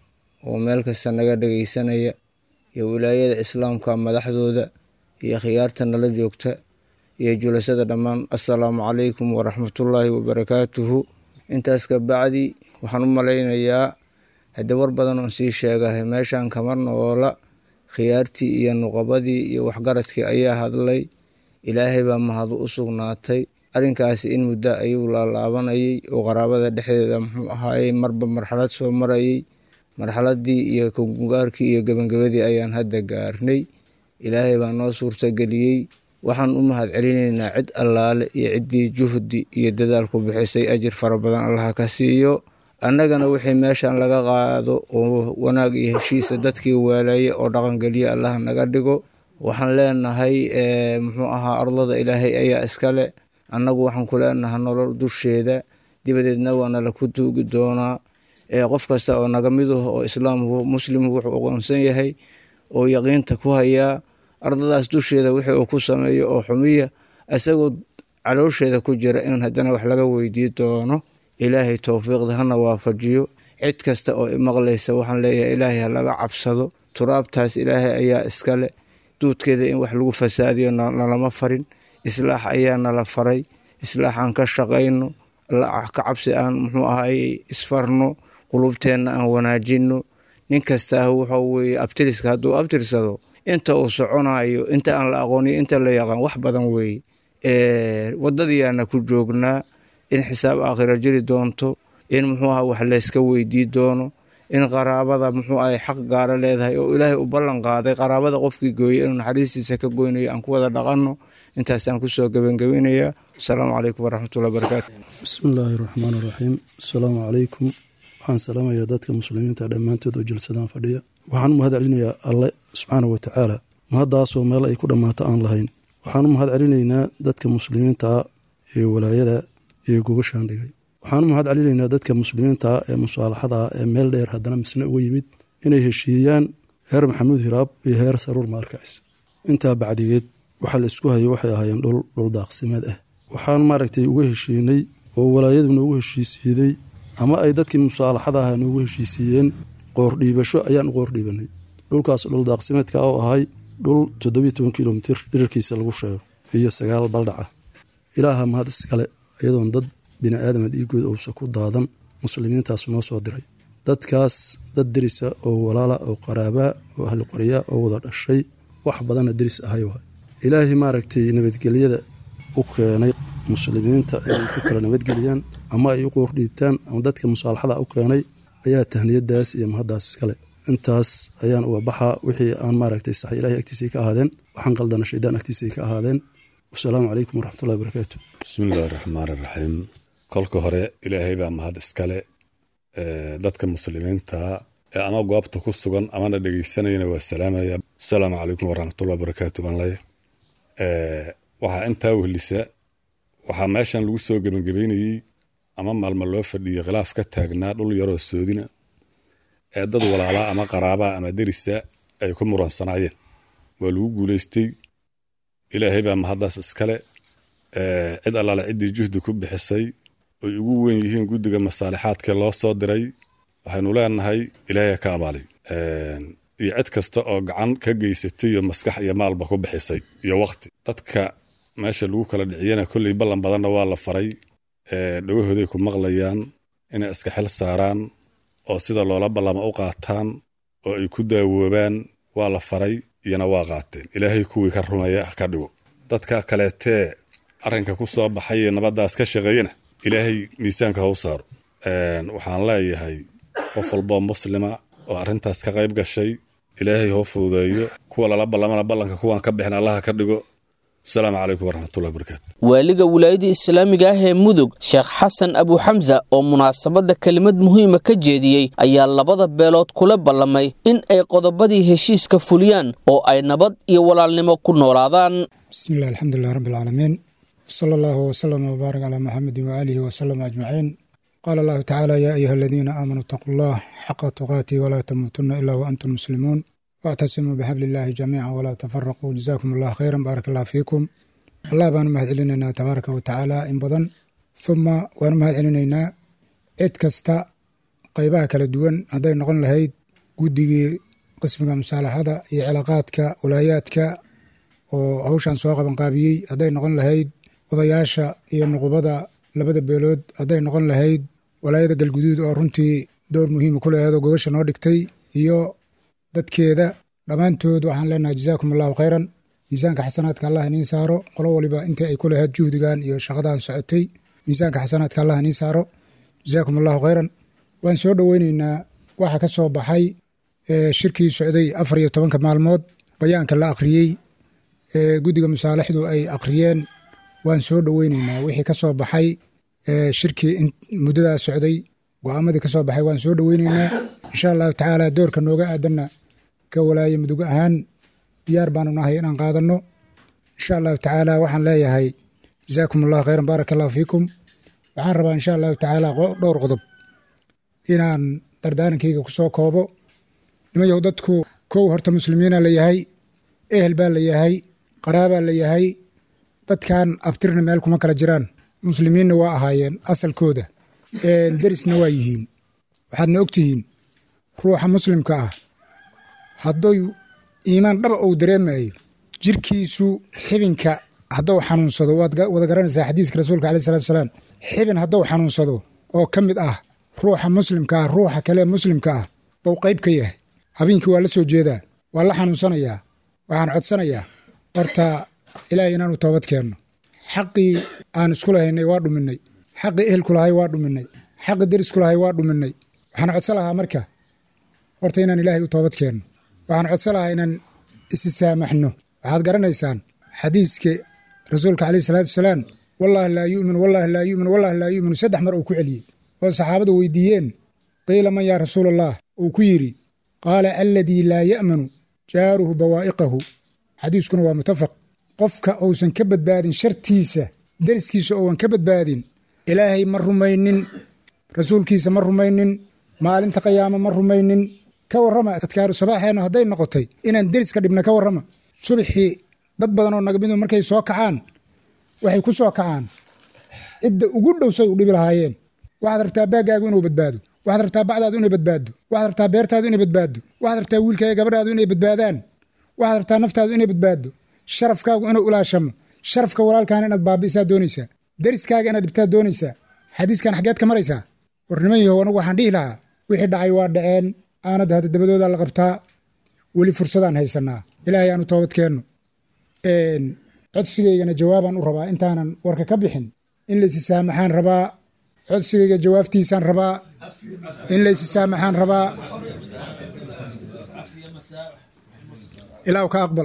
oo meel kasta naga dhageysanaya iyo wilaayada islaamka madaxdooda iyo khiyaarta nala joogta iyo julasada dhammaan assalaamu calaykum waraxmatullaahi wabarakaatuhu intaas ka bacdi waxaan u malaynayaa haddii war badan oon sii sheegahay meeshan kama noola khiyaartii iyo nuqabadii iyo waxgaradkii ayaa hadlay ilaahay baa mahadu u sugnaatay arrinkaasi in muddo ayuu laalaabanayay oo qaraabada dhexdeeda muxuu ahaayey marba marxalad soo marayay marxaladii iyo kungaarkii iyo gebangabadii ayaan hadda gaarnay ilaahay baa noo suurtageliyey waxaan u mahad celinaynaa cid allaale iyo ciddii juhdi iyo dadaal ku bixisay ajir fara badan allaha ka siiyo annagana wixii meeshan laga qaado oo wanaag iyo heshiisa dadkii waalaye oo dhaqangeliya allaha naga dhigo waxaan leenahay muxuu ahaa ardada ilaahay ayaa iskale annagu waxaan ku leenahay nolol dusheeda dibadeedna waana la ku tuugi doonaa qof kasta oo naga mid ah oo islaamku muslim wuxuu aqoonsan yahay oo yaqiinta ku hayaa ardadaas dusheeda wixii uu ku sameeyo oo xumiya isagoo caloosheeda ku jira in haddana wax laga weydii doono ilaahay towfiiqda hana waafajiyo cid kasta oo imaqlaysa waxaan leeyahay ilaahay ha laga cabsado turaabtaas ilaahay ayaa iskale duudkeeda in wax lagu fasaadiyo nalama farin islaax ayaa nala faray islaax aan ka shaqayno ka cabsi aan muxuu ahay isfarno qulubteenna aan wanaajino nin kastaa wuxuu weye abtiriska hadduu abtirsado inta uu soconayo inta aan la aqooniyo inta la yaqaan wax badan weeye wadadiyaana ku joognaa in xisaab aakhira jiri doonto in muxuu aha wax layska weydii doono in qaraabada muxuu ahay xaq gaara leedahay oo ilaahay u ballan qaaday qaraabada qofkii gooyey inuu naxariistiisa ka goynayo aan ku wada dhaqanno intaasaan kusoo gebangabinayaa asalaamu calaykum waraxmatullahi wabarakaatu bismillaahi raxmaan raxiim asalaamu calaykum waxaan salaamayaa dadka muslimiinta dhammaantood oo jalsadaan fadhiya waxaan u mahad celinayaa alle subxaana wa tacaala mahaddaasoo meel ay ku dhammaato aan lahayn waxaan u mahad celinaynaa dadka muslimiintaa ee walaayada iyo gogashaan dhigay waxaan u mahad celinaynaa dadka muslimiintaa ee musaalaxada ee meel dheer haddana misne uga yimid inay heshiiyaan heer maxamuud hiraab iyo heer saruur maarkacis intaa bacdigeed waxaa la isku hayay waxay ahaayeen dhul dhul daaqsimeed ah waxaan maaragtay uga heshiinay oo walaayadu noogu heshiisiiday ama ay dadkii musaalaxada ahaa noogu heshiisiiyeen qoordhiibasho ayaan u qoordhiibanay dhulkaas dhul daaqsimeedka oo ahay dhul toddobiyo toban kilomitir dhirarkiisa lagu sheego iyo sagaal baldhaca ilaaha mahad iskale iyadoon dad bini aadama dhiigood uusa ku daadan muslimiintaas noo soo diray dadkaas dad derisa oo walaala oo qaraabaa oo ahli qorya oo wada dhashay wax badanna deris ahay waay ilaahay maaragtay nabadgelyada u keenay muslimiinta inay ku kala nabadgeliyaan ama ay u qoordhiibtaan ama dadka musaalaxada u keenay ayaa tahniyadaas iyo mahaddaas iskale intaas ayaan uga baxaa wixii aan maaragtay sax ilaahay agtiisay ka ahaadeen waxaan qaldana shaydaan agtiisay ka ahaadeen wasalaamu calaykum waraxmatullahi wabarakaatu bismillahi raxmaan raxiim kolka hore ilaahay baa mahad iskale dadka muslimiinta ee ama goobta ku sugan amana dhegeysanayana waa salaamaya asalaamu calaykum waraxmatullahi wabarakaatu baan leeya waxaa intaa wehlisa waxaa meeshan lagu soo gebangebaynayey ama maalma loo fadhiyey khilaaf ka taagnaa dhul yaroo soodina ee dad walaalaa ama qaraabaa ama derisa ay ku muransanaayeen waa lagu guulaystay ilaahay baa mahaddaas iskale cid allaale ciddii juhdi ku bixisay oy ugu weyn yihiin guddiga masaalixaadkee loo soo diray waxaynu leenahay ilaahay ka abaalay iyo cid kasta oo gacan ka geysatay iyo maskax iyo maalba ku bixisay iyo waqti dadka meesha lagu kala dhiciyana kolley ballan badanna waa la faray dhagahooday ku maqlayaan inay iska xil saaraan oo sida loola ballama u qaataan oo ay ku daawoobaan waa la faray iyona waa qaateen ilaahay kuwii ka rumeeya ka dhigo dadka kaleetee arrinka ku soo baxay ee nabaddaas ka shaqeeyana ilaahay miisaanka ha u saaro waxaan leeyahay qof walboo muslima oo arrintaas ka qayb gashay ilaahay hoo fududeeyo kuwa lala ballamana ballanka kuwaan ka bixin allaha ka dhigo asalaamu calaykum waraxmatullahi wabarakaatu waaliga wilaayada islaamiga ah ee mudug sheekh xasan abuxamsa oo munaasabadda kelimad muhiima ka jeediyey ayaa labada beelood kula ballamay in ay qodobadii heshiiska fuliyaan oo ay nabad iyo walaalnimo ku noolaadaan bismillahi alxamdulilah rabbi alcaalamiin wsala allahu wsalama wbaarak calaa muxamedin waaalihi wasalama ajmaciin qaala allahu tacaala yaa ayuha aladiina aamanuu itaquu allah xaqa tuqaatihi walaa tamuutunna ilaa wa antum muslimuun wactasimuu bixabli illaahi jamiica walaa tafaraquu jazaakum allah khayran baarak allah fiikum allah baanu mahad celinaynaa tabaaraka wa tacaala in badan huma waanu mahad celinaynaa cid kasta qaybaha kala duwan hadday noqon lahayd guddigii qismiga musaalaxada iyo cilaaqaadka walaayaadka oo hawshan soo qabanqaabiyey hadday noqon lahayd odayaasha iyo nuqubada labada beelood hadday noqon lahayd walaayada galguduud oo runtii door muhiima ku leheed oo gobasha noo dhigtay iyo dadkeeda dhammaantood waxaan leenahay jazaakum allahu khayran miisaanka xasanaadka allah iniin saaro qolo waliba intii ay ku lahayd juhdigan iyo shaqadan socotay miisaanka xasanaadka allah iniin saaro jazaakum allahu khayran waan soo dhoweyneynaa waxa ka soo baxay shirkii socday afar iyo tobanka maalmood bayaanka la akhriyey guddiga musaalixdu ay akhriyeen waan soo dhoweyneynaa wixii ka soo baxay shirkii muddadaa socday go'aamadii ka soo baxay waan soo dhoweyneynaa insha allahu tacaala doorka nooga aadanna ka walaaye mudug ahaan diyaar baanu nahay inaan qaadanno insha allahu tacaala waxaan leeyahay jazaakum allahu khayran baaraka allahu fiikum waxaan rabaa insha allahu tacaala dhowr qodob inaan dardaarankayga ku soo koobo nimayow dadku kow horta muslimiina la yahay ehel baa la yahay qaraabaa la yahay dadkan abtirna meel kuma kala jiraan muslimiinna waa ahaayeen asalkooda derisna waa yihiin waxaadna ogtihiin ruuxa muslimka ah hadduu iimaan dhaba uu dareemayo jirkiisu xibinka hadduu xanuunsado waad wada garanaysaa xadiiska rasuulka aleyh salatu salaam xibin hadduu xanuunsado oo ka mid ah ruuxa muslimka ah ruuxa kale muslimka ah buu qayb ka yahay habeenkii waa la soo jeedaa waa la xanuunsanayaa waxaan codsanayaa horta ilaahay inaanu toobad keenno xaqii aan isku lahaynay waa dhuminay xaqii ehelku lahay waa dhuminay xaqii derisku lahay waa dhuminay waxaan codsan lahaa marka horta inaan ilaahay u toobad keenno waxaan codsan lahaa inaan isi saamaxno waxaad garanaysaan xadiiska rasuulka caleyhi salaatu wasalaam wallaahi laa yu'minu wallaahi laa yu'minu wallaahi laa yu'minu saddex mar uu ku celiyey oo saxaabadu weydiiyeen qiila man yaa rasuulallah uu ku yidhi qaala aladii laa ya'manu jaaruhu bawaa'iqahu xadiiskuna waa mutafaq qofka uusan ka badbaadin shartiisa deriskiisa ouan ka badbaadin ilaahay ma rumaynin rasuulkiisa ma rumaynin maalinta qiyaamo ma rumaynin ka warrama adkaaru sabaaxeennu hadday noqotay inaan deriska dhibna ka warrama subaxii dad badan oo nagamidu markay soo kacaan waxay ku soo kacaan cidda ugu dhowsay u dhibi lahaayeen waxaad rabtaa baaggaagu inuu badbaado waxaad rabtaa bacdaadu inay badbaaddo waxaad rabtaa beertaadu inay badbaaddo waxaad rabtaa wiilkaaga gabadhaadu inay badbaadaan waxaad rabtaa naftaadu inay badbaaddo sharafkaagu inuu ilaashamo sharafka walaalkaana inaad baabi'isaa doonaysaa deriskaaga inaad dhibtaa doonaysaa xadiiskan xaggeed ka maraysaa war niman yahow anagu waxaan dhihi lahaa wixii dhacay waa dhaceen aanad hadda dabadoodaa la qabtaa weli fursadaan haysanaa ilaahay aanu toobad keenno codsigaygana jawaabaan u rabaa intaanan warka ka bixin in laysi saamaxaan rabaa codsigayga jawaabtiisaan rabaa in laysi saamaxaan rabaa ilaahu ka aqbal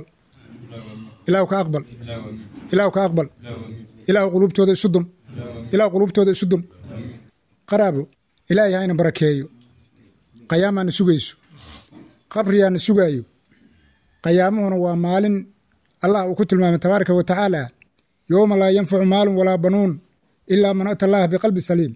ilaahu ka aqbal ilaahu ka aqbal ilaahu quluubtooda isu dum ilaahu quluubtooda isu dum qaraabo ilaahay ha ina barakeeyo qayaamaana sugayso qabriyaana sugaayo qayaamuhuna waa maalin allah uu ku tilmaamay tabaaraka wa tacaala yowma laa yanfacu maalun walaa banuun ilaa man ata allaha biqalbi saliim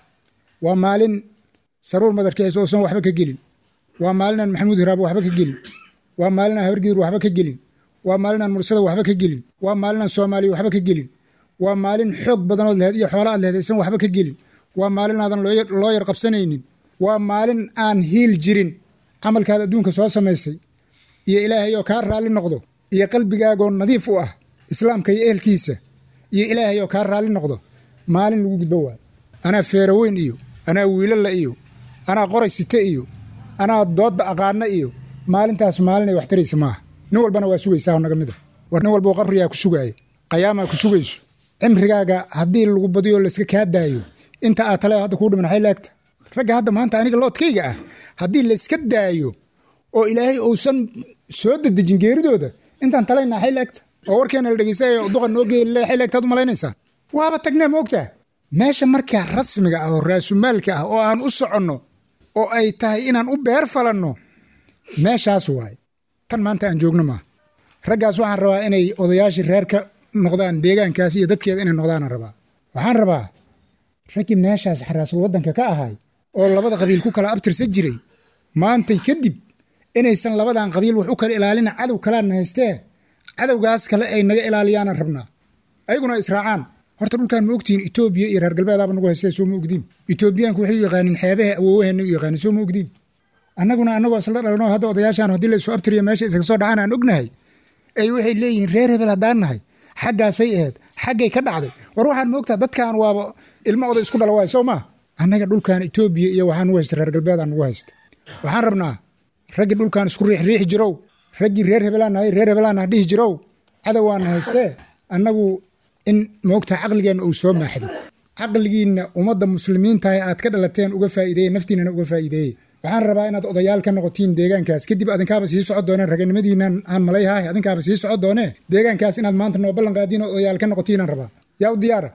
waa maalin saruur madarkiisa uusan waxba ka gelin waa maalinaan maxamuud hiraabo waxba ka gelin waa maalinaan habargidir waxba ka gelin waa maalinaan mursada waxba ka gelin waa maalinaan soomaaliya waxba ka gelin waa maalin xoog badanood lehed iyo xoola aad lehed aysan waxba ka gelin waa maalin aadan loo yar qabsanaynin waa maalin aan hiil jirin camalkaad adduunka soo samaysay iyo ilaahay oo kaa raalli noqdo iyo qalbigaagoo nadiif u ah islaamka iyo ehelkiisa iyo ilaahay oo kaa raalli noqdo maalin lagu gudbo waayo anaa feeraweyn iyo anaa wiilalla iyo anaa qoray site iyo anaa doodda aqaana iyo maalintaas maalin ay wax taraysa maaha nin walbana waa sugaysaa naga mida war nin walba qabrigaa ku sugaaya qayaamaa ku sugayso cimrigaaga haddii lagu badiyo layska kaa daayo inta aad tale hadda kuu dhiman xay laagta ragga hadda maanta aniga loodkayga ah haddii layska daayo oo ilaahay uusan soo dedejin geeridooda intaan talaynaa xay laagta oo warkeena la dhegeysanaya duqa noo geeyay xay laagtaad u malaynaysaa waaba tagnee moogtaa meesha markaa rasmiga ah oo raasumaalka ah oo aan u soconno oo ay tahay inaan u beer falanno meeshaas waaye tan maanta aan joogno maaha raggaas waxaan rabaa inay odayaashii reer ka noqdaan deegaankaas iyo dadkeeda inay noqdaanaan rabaa waxaan rabaa raggii meeshaas xaraasul waddanka ka ahay oo labada qabiil ku kala abtirsan jiray maantay kadib inaysan labadan qabiil wax u kala ilaalina cadow kalaana haystee cadowgaas kale ay naga ilaaliyaanan rabnaa ayaguna israacaan horta dhulkaan ma ogtihiin etoobiya iyo reer galbeedaaba nagu haystee soo ma ogdiin etoobiyaanku waxay u yaqaanin xeebaha awoowaheena u yaqaanin soo ma ogdiin annaguna annagoo isla dhalno hadda odayaashaan haddii laysu abtiriya meesha isaga soo dhacaan aan ognahay ay waxay leeyihiin reer hebel haddaan nahay xaggaasay ahayd xaggay ka dhacday war waxaan moogtaa dadkan waaba ilmo oday isku dhala waay soo maa annaga dhulkan etoobiya iyo waxaan ugu haysta reer galbeedaan ugu haysta waxaan rabnaa raggii dhulkan isku riixriixi jirow raggii reer hebelaan nahay reer hebelaan nah dhihi jirow cadowaan haystee annagu in moogtaa caqligeenna uu soo maaxdo caqligiinna ummadda muslimiintahay aad ka dhalateen uga faa'iideeye naftiinana uga faa'iideeye waxaan rabaa inaad odayaal ka noqotiin deegaankaas kadib adinkaaba sii socod dooneen raganimadiinan aan malayhahay adinkaaba sii socod doonee deegaankaas inaad maanta noo ballan qaadiin oo odayaal ka noqotiinaan rabaa yaa u diyaara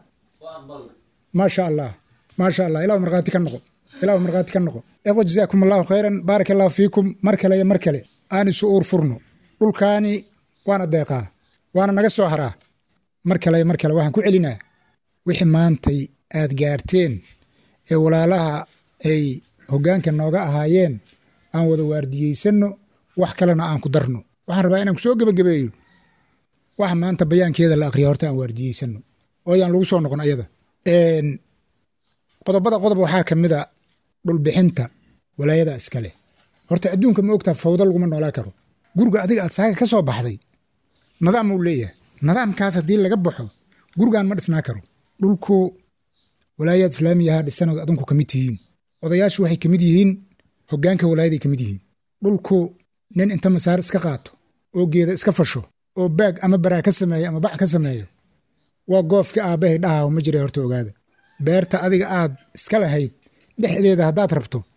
maasha allah maasha allah ilahu markhaati ka noqo ilahu markhaati ka noqo eqo jazaakum allahu khayran baaraka allahu fiikum mar kale iyo mar kale aan isu uur furno dhulkaani waana deeqaa waana naga soo haraa mar kale iyo mar kale waxaan ku celinaa wixii maantay aad gaarteen ee walaalaha ay hoggaanka nooga ahaayeen aan wada waardiyeysanno wax kalena aan ku darno waxaan rabaa inaan ku soo gebagabeeyo waxa maanta bayaankeeda la aqriya horta aan waardiyeysanno oo ayaan lagu soo noqon ayada qodobada qodob waxaa ka mid a dhulbixinta walaayada iskale horta adduunka ma ogtaa fawdo laguma noolaa karo guriga adiga aad saaga ka soo baxday nidaam uu leeyahay nidaamkaas haddii laga baxo gurigan ma dhisnaa karo dhulku walaayaad islaamiyaha dhisanood adinku ka mid tihiin odayaashu waxay ka mid yihiin hoggaanka walaayaday ka mid yihiin dhulku nin inta masaar iska qaato oo geeda iska fasho oo baag ama baraa ka sameeyo ama bac ka sameeyo waa goofka aabbahay dhahaho ma jira horta ogaada beerta adiga aad iska lahayd dhexdeeda haddaad rabto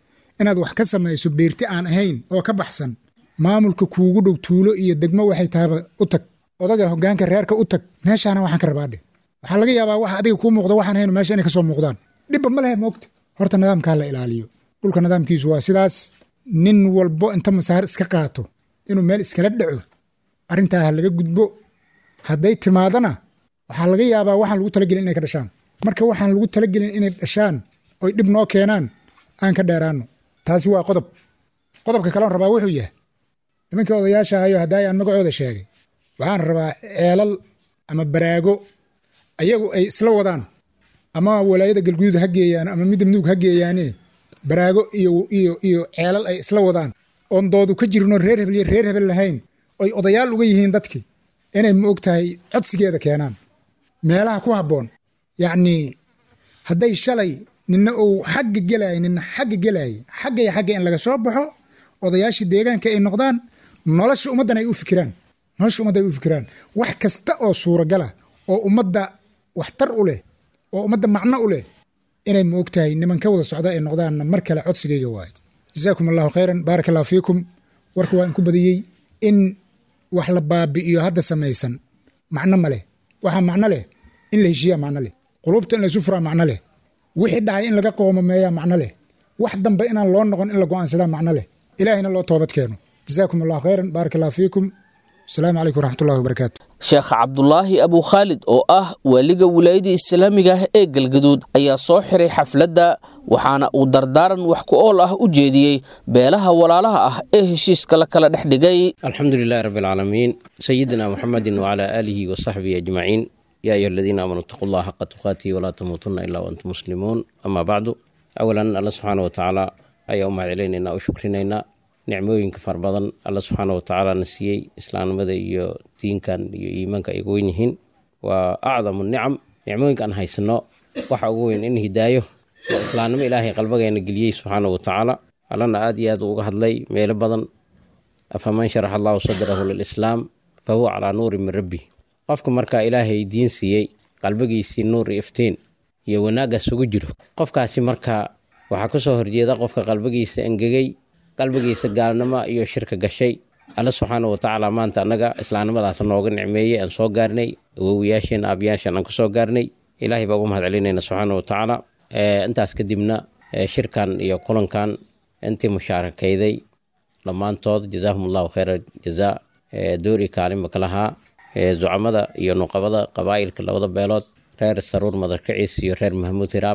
inaad wax ka samayso beerti aan ahayn oo ka baxsan maamulka kuugu dhow tuulo iyo degmo waxay tahaba u tag odaga hogaanka reerka u tag meeshaana waxaan ka rabaadhe waxaa laga yaabaa wax adiga kuu muuqda waxaan ahayn meesha inay kasoo muuqdaan dhibba ma lehe moogta horta nidaamkaa la ilaaliyo dhulka nidaamkiisu waa sidaas nin walbo inta masaar iska qaato inuu meel iskala dhaco arrintaa ha laga gudbo hadday timaadana waxaa laga yaabaa waxaan lagu talagelin inay ka dhashaan marka waxaan lagu talagelin inay dhashaan oy dhib noo keenaan aan ka dheeraano taasi waa qodob qodobka kaleon rabaa wuxuu yahay nimankii odayaasha ahayo haddaay aan magacooda sheegay waxaan rabaa ceelal ama baraago ayagu ay isla wadaan ama walaayada galguduud ha geeyaan ama midda mudug ha geeyaane baraago iyo iyo iyo ceelal ay isla wadaan oon doodu ka jirno reer hebel iyo reer hebel lahayn oy odayaal uga yihiin dadkii inay ma og tahay codsigeeda keenaan meelaha ku habboon yacnii hadday shalay nina uu xagga gelaayo nina xagga gelaayo xagga iyo xagga in laga soo baxo odayaashii deegaanka ay noqdaan nolosha ummaddan ay u fikiraan nolosha ummadda ay u fikiraan wax kasta oo suuragala oo ummadda waxtar u leh oo ummadda macno u leh inay ma og tahay niman ka wada socda ay noqdaanna mar kale codsigayga waayo jazaakum allahu khayran baaraka allahu fiikum warka waa inku badiyey in wax la baabi'iyo hadda samaysan macno ma leh waxaa macno leh in la heshiiyaa macno leh qulubta in laysu furaa macno leh wixii dhacay in laga qoomameeyaa macno leh wax dambe inaan loo noqon in la go'aansadaa macno leh ilaahayna loo toobad keeno jazaakum allahu khayran baaraka allahu fiikum asalaamu calaykum waraxmatullahi wabarakaatu sheekh cabdulaahi abu khaalid oo ah waaliga wilaayada islaamiga ah ee galgaduud ayaa soo xiray xafladda waxaana uu dardaaran wax ku ool ah u jeediyey beelaha walaalaha ah ee heshiiska la kala dhex dhigay alxamdu lilahi rabbi alcaalamiin sayidina muxamedin wacalaa aalihi wa saxbihi ajmaciin yaa ayuha aladiina aamanuu itaquu allah xaqa tuqaatihi walaa tamuutunna ilaa waantum muslimuun amaa bacdu awalan alla subxaana wa tacaala ayaa u mahadcelinaynaa u shukrinaynaa nicmooyinka far badan alla subxaana watacaala na siiyey islaamnimada iyo diinkan iyo iimaanka ay ugu weyn yihiin waa acdamu nicam nicmooyinka aan haysano waxa ugu weyn in hidaayo oo islaamnimo ilaahay qalbageena geliyey subxaana wa tacaala allana aad iyo aad uga hadlay meelo badan afaman sharax allahu sadrahu lilislaam fa huwa calaa nuuri min rabbi qofka markaa ilaahay diin siiyey qalbigiisii nuur iyo iftiin iyo wanaaggaas ugu jiro qofkaasi markaa waxaa kasoo horjeeda qofka qalbigiisa engegay qalbigiisa gaalnimo iyo shirka gashay alla subxaana wa tacaala maanta annaga islaamnimadaas nooga nicmeeyey aan soo gaarnay awowiyaasheen aabiyaashaan aan kasoo gaarnay ilaahay baa ugu mahad celinayna subxaana wa tacaala intaas kadibna shirkan iyo kulankan intii mushaarakayday dhammaantood jazaahum allahu khayra jazaa doori kaalinba ka lahaa zucamada iyo nuqabada qabaa'ilka labada beelood reer saruur madarkaciis iyo reer mahmuud hiraab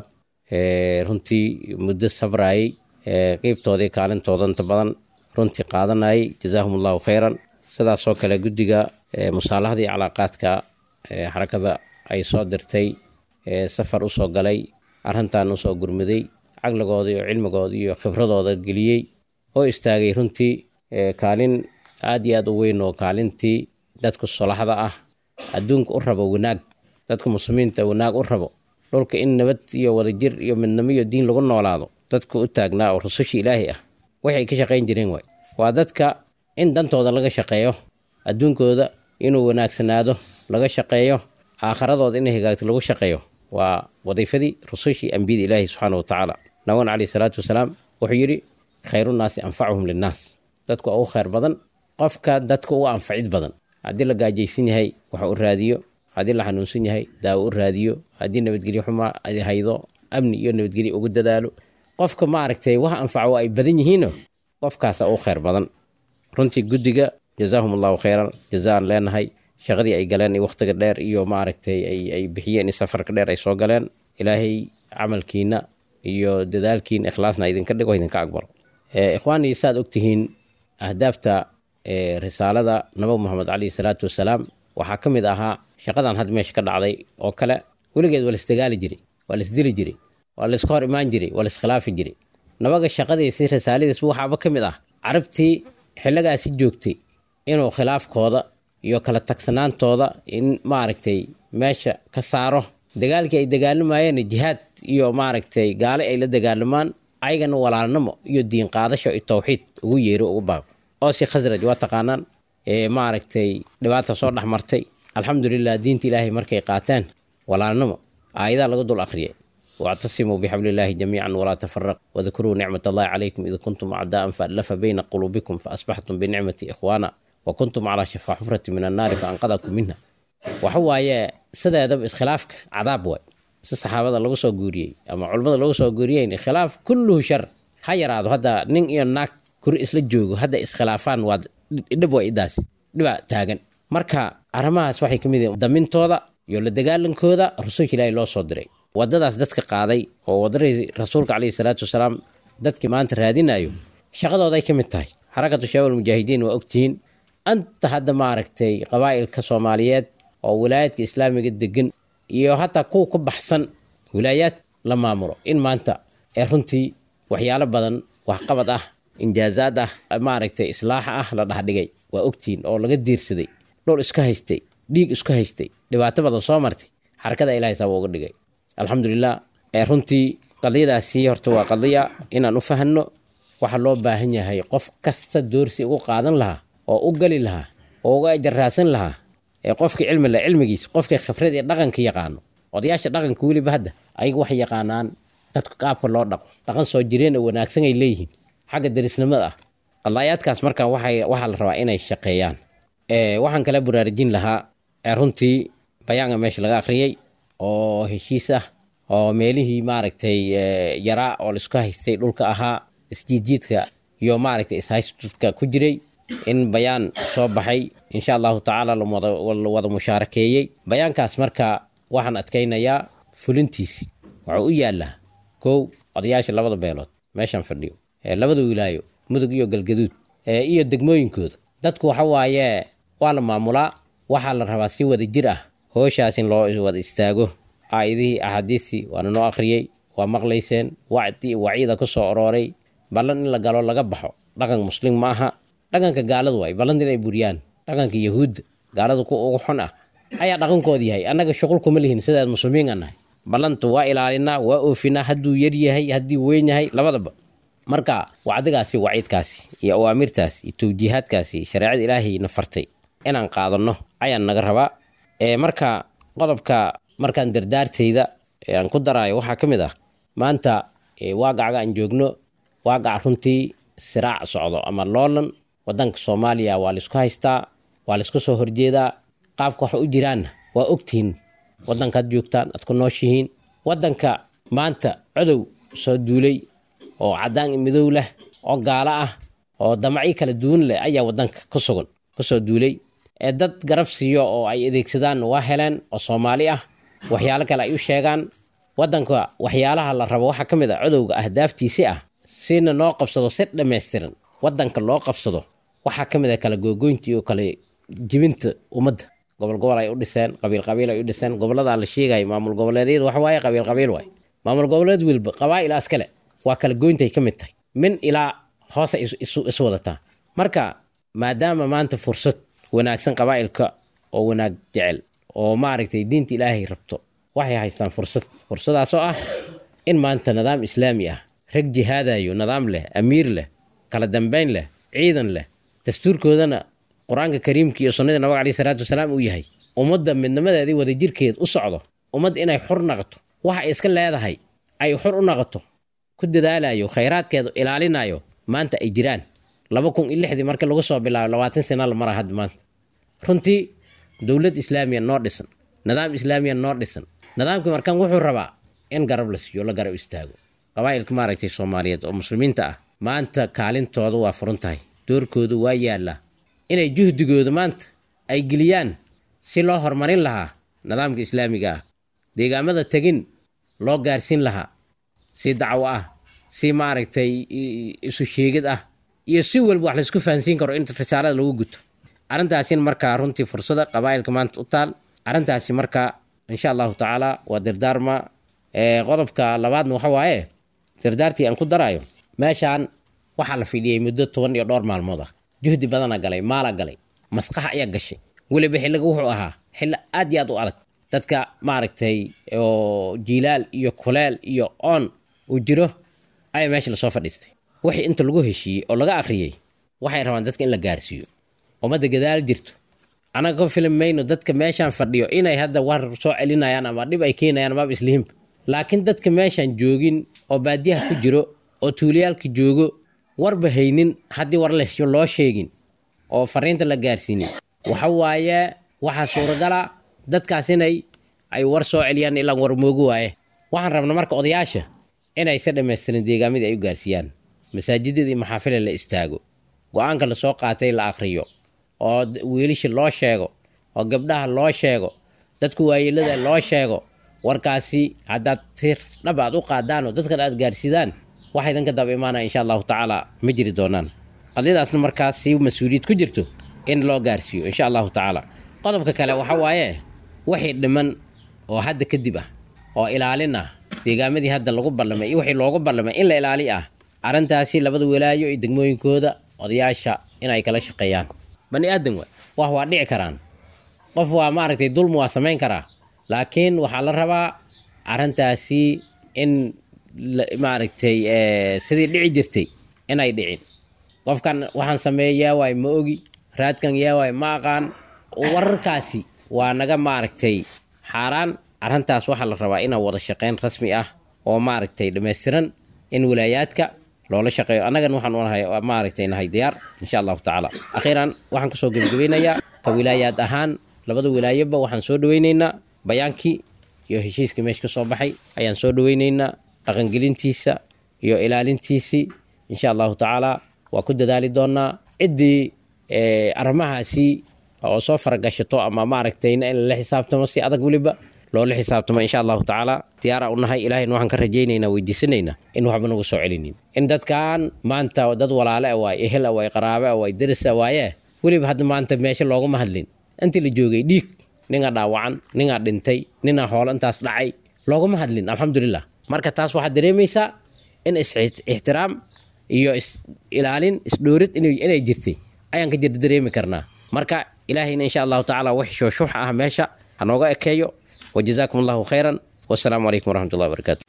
runtii muddo sabrayey qeybtoodii kaalintooda inta badan runtii qaadanayay jazaahum allahu khayran sidaasoo kale guddiga musaalaxda iyo calaaqaadka xarakada ay soo dirtay safar usoo galay arrintan usoo gurmuday caqligooda iyo cilmigooda iyo khibradooda geliyey oo istaagay runtii kaalin aad iyo aad u weyn oo kaalintii dadka solaxda ah adduunka u rabo wanaag dadka muslimiinta wanaag u rabo dhulka in nabad iyo wadajir iyo midnimo iyo diin lagu noolaado dadka u taagnaa oo rusushii ilaahay ah waxay ka shaqayn jireen waay waa dadka in dantooda laga shaqeeyo adduunkooda inuu wanaagsanaado laga shaqeeyo aakharadooda inay hagaagto lagu shaqeeyo waa wadiifadii rusushii ambiyada ilaahi subxaana wa tacaala naban caleyhi salaatu wasalaam wuxuu yidhi khayrunaasi anfacuhum linnaas dadku waa u khayr badan qofka dadka u anfacid badan haddii la gaajaysan yahay wax u raadiyo haddii la xanuunsan yahay daawo u raadiyo haddii nabadgelyo xumaa haydo amni iyo nabadgelyo ugu dadaalo qofka maaragtay wax anfaco ay badan yihiino qofkaasa u khayr badan runtii guddiga jazaahum allahu khayran jazaan leenahay shaqadii ay galeen iyo wakhtiga dheer iyo maaragtay ay bixiyeen safarka dheer ay soo galeen ilaahay camalkiina iyo dadaalkiina ikhlaasna idinka dhigo idinka aqbalo ikhwaanii saad ogtihiin ahdaafta risaalada nabi moxamed caleyhi salaatu wasalaam waxaa ka mid ahaa shaqadan had meesha ka dhacday oo kale weligeed waa laisdagaali jiray waa laisdili jiray waa layska hor imaan jiray waa laiskhilaafi jiray nabaga shaqadiisi risaaladiis waxaaba ka mid ah carabtii xilligaasi joogtay inuu khilaafkooda iyo kala tagsanaantooda in maaragtay meesha ka saaro dagaalkii ay dagaalamayeen jihaad iyo maaragtay gaale ay la dagaalamaan ayagana walaalnimo iyo diin qaadasho iyo towxiid ugu yeero ugu baab oosi khasraj waa taqaanaan maaragtay dhibaata soo dhex martay alxamdulilah diinta ilaahay markay qaateen walaalnimo aayadaa laga dul akhriyay واعتصموا بحبل الله جميعا ولا تفرقوا واذكروا نعمة الله عليكم إذ كنتم أعداء فألف بين قلوبكم فأصبحتم بنعمة إخوانا وكنتم على شفا حفرة من النار فأنقذكم منها وحوايا سدا دب إسخلافك عذاب واي si saxaabada lagu soo guuriyey ama culimmada lagu soo guuriyey khilaaf kulluhu shar ha yaraado hadda nin iyo naag kuri isla joogo hadda iskhilaafaan waa dhib waa idaas dhiba taagan marka arrimahaas waxay ka mid yihiin damintooda iyo la dagaalankooda rasuulka ilaahi loo soo diray wadadaas dadka qaaday oo wadadii rasuulka caleyhi salaatu wasalaam dadkii maanta raadinayo shaqadooday ka mid tahay xarakatu shabaab almujaahidiin waa ogtihiin anta hadda maaragtay qabaa'ilka soomaaliyeed oo wilaayadka islaamiga degan iyo hataa kuwa ku baxsan wilaayaad la maamulo in maanta ee runtii waxyaalo badan waxqabad ah injaazaad ah maaragtay islaaxa ah la dhaxdhigay waa ogtihiin oo laga diirsaday dhul iska haystay dhiig isku haystay dhibaato badan soo martay xarakada ilahay saaba uga dhigay alxamdulilah ee runtii qadiyadaasi horta waa qadiya inaan u fahanno waxa loo baahan yahay qof kasta doorsi ugu qaadan lahaa oo u gali lahaa oo uga ajarraasan lahaa ee qofkii cilmi leh cilmigiis qofkii khibrad iyo dhaqanka yaqaano odayaasha dhaqanka weliba hadda ayaga waxay yaqaanaan dadka qaabka loo dhaqo dhaqan soo jireen oo wanaagsan ay leeyihiin xagga darisnimada ah qadaayaadkaas marka waxay waxaa la rabaa inay shaqeeyaan waxaan kala baraarujin lahaa runtii bayaanka meesha laga akhriyey oo heshiis ah oo meelihii maaragtay yaraa oo laisku haystay dhulka ahaa isjiidjiidka iyo maaragtay ishaystudka ku jiray in bayaan soo baxay insha allahu tacaala la wada mushaarakeeyey bayaankaas marka waxaan adkaynayaa fulintiisi wuxuu u yaallaa kow odayaasha labada beelood meeshaan fadhiyo labada wilaayo mudug iyo galgaduud iyo degmooyinkooda dadku waxa waaye waa la maamulaa waxaa la rabaa si wada jir ah hooshaas in loo wada istaago aayadihii axaadiistii waana noo akhriyey waa maqlayseen wacdi waciida ku soo orooray ballan in la galo laga baxo dhaqan muslim ma aha dhaqanka gaaladu waay ballanti inay buriyaan dhaqanka yahuudda gaaladu ku ugu xun ah ayaa dhaqankooda yahay annaga shuqul kuma lihin sidaad muslimiin aan nahay ballanta waa ilaalinaa waa oofinaa hadduu yar yahay haddii weyn yahay labadaba marka wacdigaasi waciidkaasi iyo awaamirtaasi iyo tawjiihaadkaasi shareecada ilaahayna fartay inaan qaadanno ayaan naga rabaa marka qodobka markaan dardaartayda aan ku daraayo waxaa ka mid ah maanta waagacaga aan joogno waagac runtii siraac socdo ama loolan wadanka soomaaliya waa laisku haystaa waa laisku soo horjeedaa qaabka wax u jiraanna waa ogtihiin wadankaad joogtaan aad ku nooshihiin wadanka maanta codow soo duulay oo cadaan i midow leh oo gaalo ah oo damacyo kala duwan leh ayaa wadanka ku sugan kusoo duulay ee dad garab siiyo oo ay adeegsadaan waa heleen oo soomaali ah waxyaalo kale ay u sheegaan wadanka waxyaalaha la rabo waxaa ka mid ah codowga ahdaaftiisi ah sina noo qabsado si dhammaystiran wadanka loo qabsado waxaa ka mid ah kala googoyntii oo kale jibinta ummadda gobol gobol ay u dhiseen qabiil qabiil ay u dhiseen goboladaa la sheegaya maamul goboleedyada waxa waaye qabiil qabiil waay maamul goboleed wilba qabaa'il askale waa kala goyntay ka mid tahay min ilaa hoose is wadataa marka maadaama maanta fursad wanaagsan qabaa'ilka oo wanaag jecel oo maaragtay diinta ilaahay rabto waxay haystaan fursad fursadaasoo ah in maanta nidaam islaami ah rag jihaadayo nidaam leh amiir leh kala dambayn leh ciidan leh dastuurkoodana qur-aanka kariimka iyo sunnada nabiga caleyhi salaatu wasalaam uu yahay ummadda midnimadeedii wadajirkeed u socdo ummadda inay xur naqoto waxa ay iska leedahay ay xur u naqoto ku dadaalayo khayraadkeedu ilaalinayo maanta ay jiraan laba kun iyo lixdii marka lagu soo bilaabo labaatan sana la mara hadda maanta runtii dowlad islaamiya noo dhisan nidaam islaamiya noo dhisan nidaamkii markaan wuxuu rabaa in garab la siiyo la garab istaago qabaa'ilka maaragtay soomaaliyeed oo muslimiinta ah maanta kaalintooda waa furan tahay doorkooda waa yaallaa inay juhdigooda maanta ay geliyaan si loo horumarin lahaa nidaamka islaamiga ah deegaamada tegin loo gaarsiin lahaa si dacwo ah si maaragtay isu sheegid ah iyo si walba wax laysku fahansiin karo in risaalada lagu guto arrintaasina markaa runtii fursada qabaa'ilka maanta u taal arrintaasi markaa insha allahu tacaala waa dardaarma qodobka labaadna waxa waaye dardaartii aan ku daraayo meeshaan waxaa la fidhiyey muddo toban iyo dhowr maalmood ah juhdi badana galay maala galay maskaxa ayaa gashay weliba xilliga wuxuu ahaa xilli aad iyo aad u adag dadka maaragtay oo jiilaal iyo kuleel iyo oon uu jiro ayaa meesha lasoo fadhiistay wixii inta lagu heshiiyey oo laga akhriyey waxay rabaan dadka in la gaarsiiyo ummadda gadaal jirto annaga ka filim mayno dadka meeshaan fadhiyo inay hadda war soo celinayaan ama dhib ay keenayaan amaaba islihinba laakiin dadka meeshaan joogin oo baadiyaha ku jiro oo tuulayaalka joogo warba haynin haddii war loo sheegin oo fariinta la gaarsiinin waxa waaye waxaa suuragala dadkaas inay ay war soo celiyaan ilaa war moogu waaye waxaan rabna marka odayaasha inay se dhammaystiran deegaamadii ay u gaarsiiyaan masaajidada iyo maxaafila la istaago go-aanka lasoo qaatay la akhriyo oo wiilisha loo sheego oo gabdhaha loo sheego dadku waayeelada loo sheego warkaasi haddaad si dhab aad u qaadaan oo dadkan aad gaarsidaan waxa idinka daba imaanaya insha allahu tacaala ma jiri doonaan qadiyadaasna markaas si mas-uuliyad ku jirto in loo gaarsiiyo insha allahu tacaala qodobka kale waxa waaye wixii dhiman oo hadda kadib ah oo ilaalin ah deegaamadii hadda lagu ballamay iyo wixii loogu ballamay in la ilaali ah arrintaasi labada walaayo iyo degmooyinkooda odayaasha inay kala shaqeeyaan bani aadan wa wax waa dhici karaan qof waa maaragtay dulmi waa samayn karaa laakiin waxaa la rabaa arrintaasi in maaragtay sidii dhici jirtay inay dhicin qofkan waxaan sameeya yaawaay ma ogi raadkan yaawaay ma aqaan wararkaasi waa naga maaragtay xaaraan arrintaas waxaa la rabaa inaa wada shaqeyn rasmi ah oo maaragtay dhammaystiran in walaayaadka loola shaqeeyo annagan waxaan unahay maaragtay nahay diyaar insha allahu tacaala akhiiran waxaan kasoo gebagabeynayaa ka wilaayaad ahaan labada wilaayoba waxaan soo dhaweyneynaa bayaankii iyo heshiiska meesha ka soo baxay ayaan soo dhaweyneynaa dhaqangelintiisa iyo ilaalintiisii insha allahu tacaala waa ku dadaali doonaa ciddii arrimahaasi oo soo faragashato ama maaragtayna in lala xisaabtamo si adag weliba loola xisaabtamo insha allahu tacaala diyaara u nahay ilahayna waxaan ka rajaynaynaa weydiisanaynaa in waxba nagu soo celinin in dadkan maanta dad walaale a waay ehel a waay qaraabe a waay deris a waaye weliba hadda maanta meesha looguma hadlin intii la joogay dhiig ninaa dhaawacan ninaa dhintay ninaa hoolo intaas dhacay looguma hadlin alxamdulilah marka taas waxaad dareemaysaa in is-ixtiraam iyo is ilaalin isdhoorid inay jirtay ayaan ka jirta dareemi karnaa marka ilaahayna insha allahu tacaala wix shooshuux ah meesha hanooga ekeeyo wajazaakum allahu khayran wasalaamu calaykum waraxmat ullahi wabarakaatu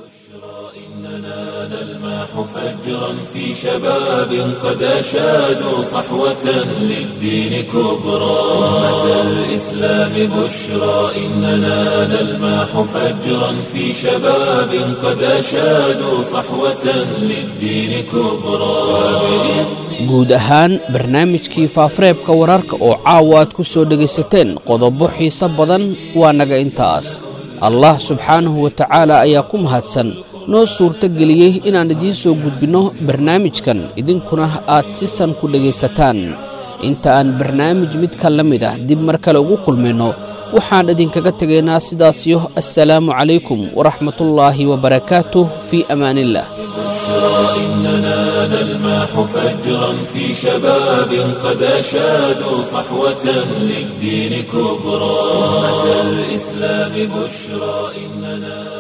نلماح فجرا في شباب قد أشادوا صحوة للدين كبرى أمة الإسلام بشرى إننا نلماح فجرا في شباب قد أشادوا صحوة للدين كبرى guud ahaan barnaamijkii faafareebka wararka oo caawa aad ku soo dhegaysateen qodobo xiise badan waa naga intaas allah subxaanahu wa tacaala ayaa ku mahadsan noo suurto geliyey inaan idiin soo gudbinno barnaamijkan idinkuna aad si san ku dhegaysataan inta aan barnaamij midka la mid ah dib mar kale ugu kulmayno waxaan idinkaga tegaynaa sidaasiyo assalaamu calaykum waraxmatullaahi wabarakaatuh fii amaaniillah إننا نلماح فجرا في شباب قد أشادوا صحوة للدين كبرى أمة الإسلام بشرى إننا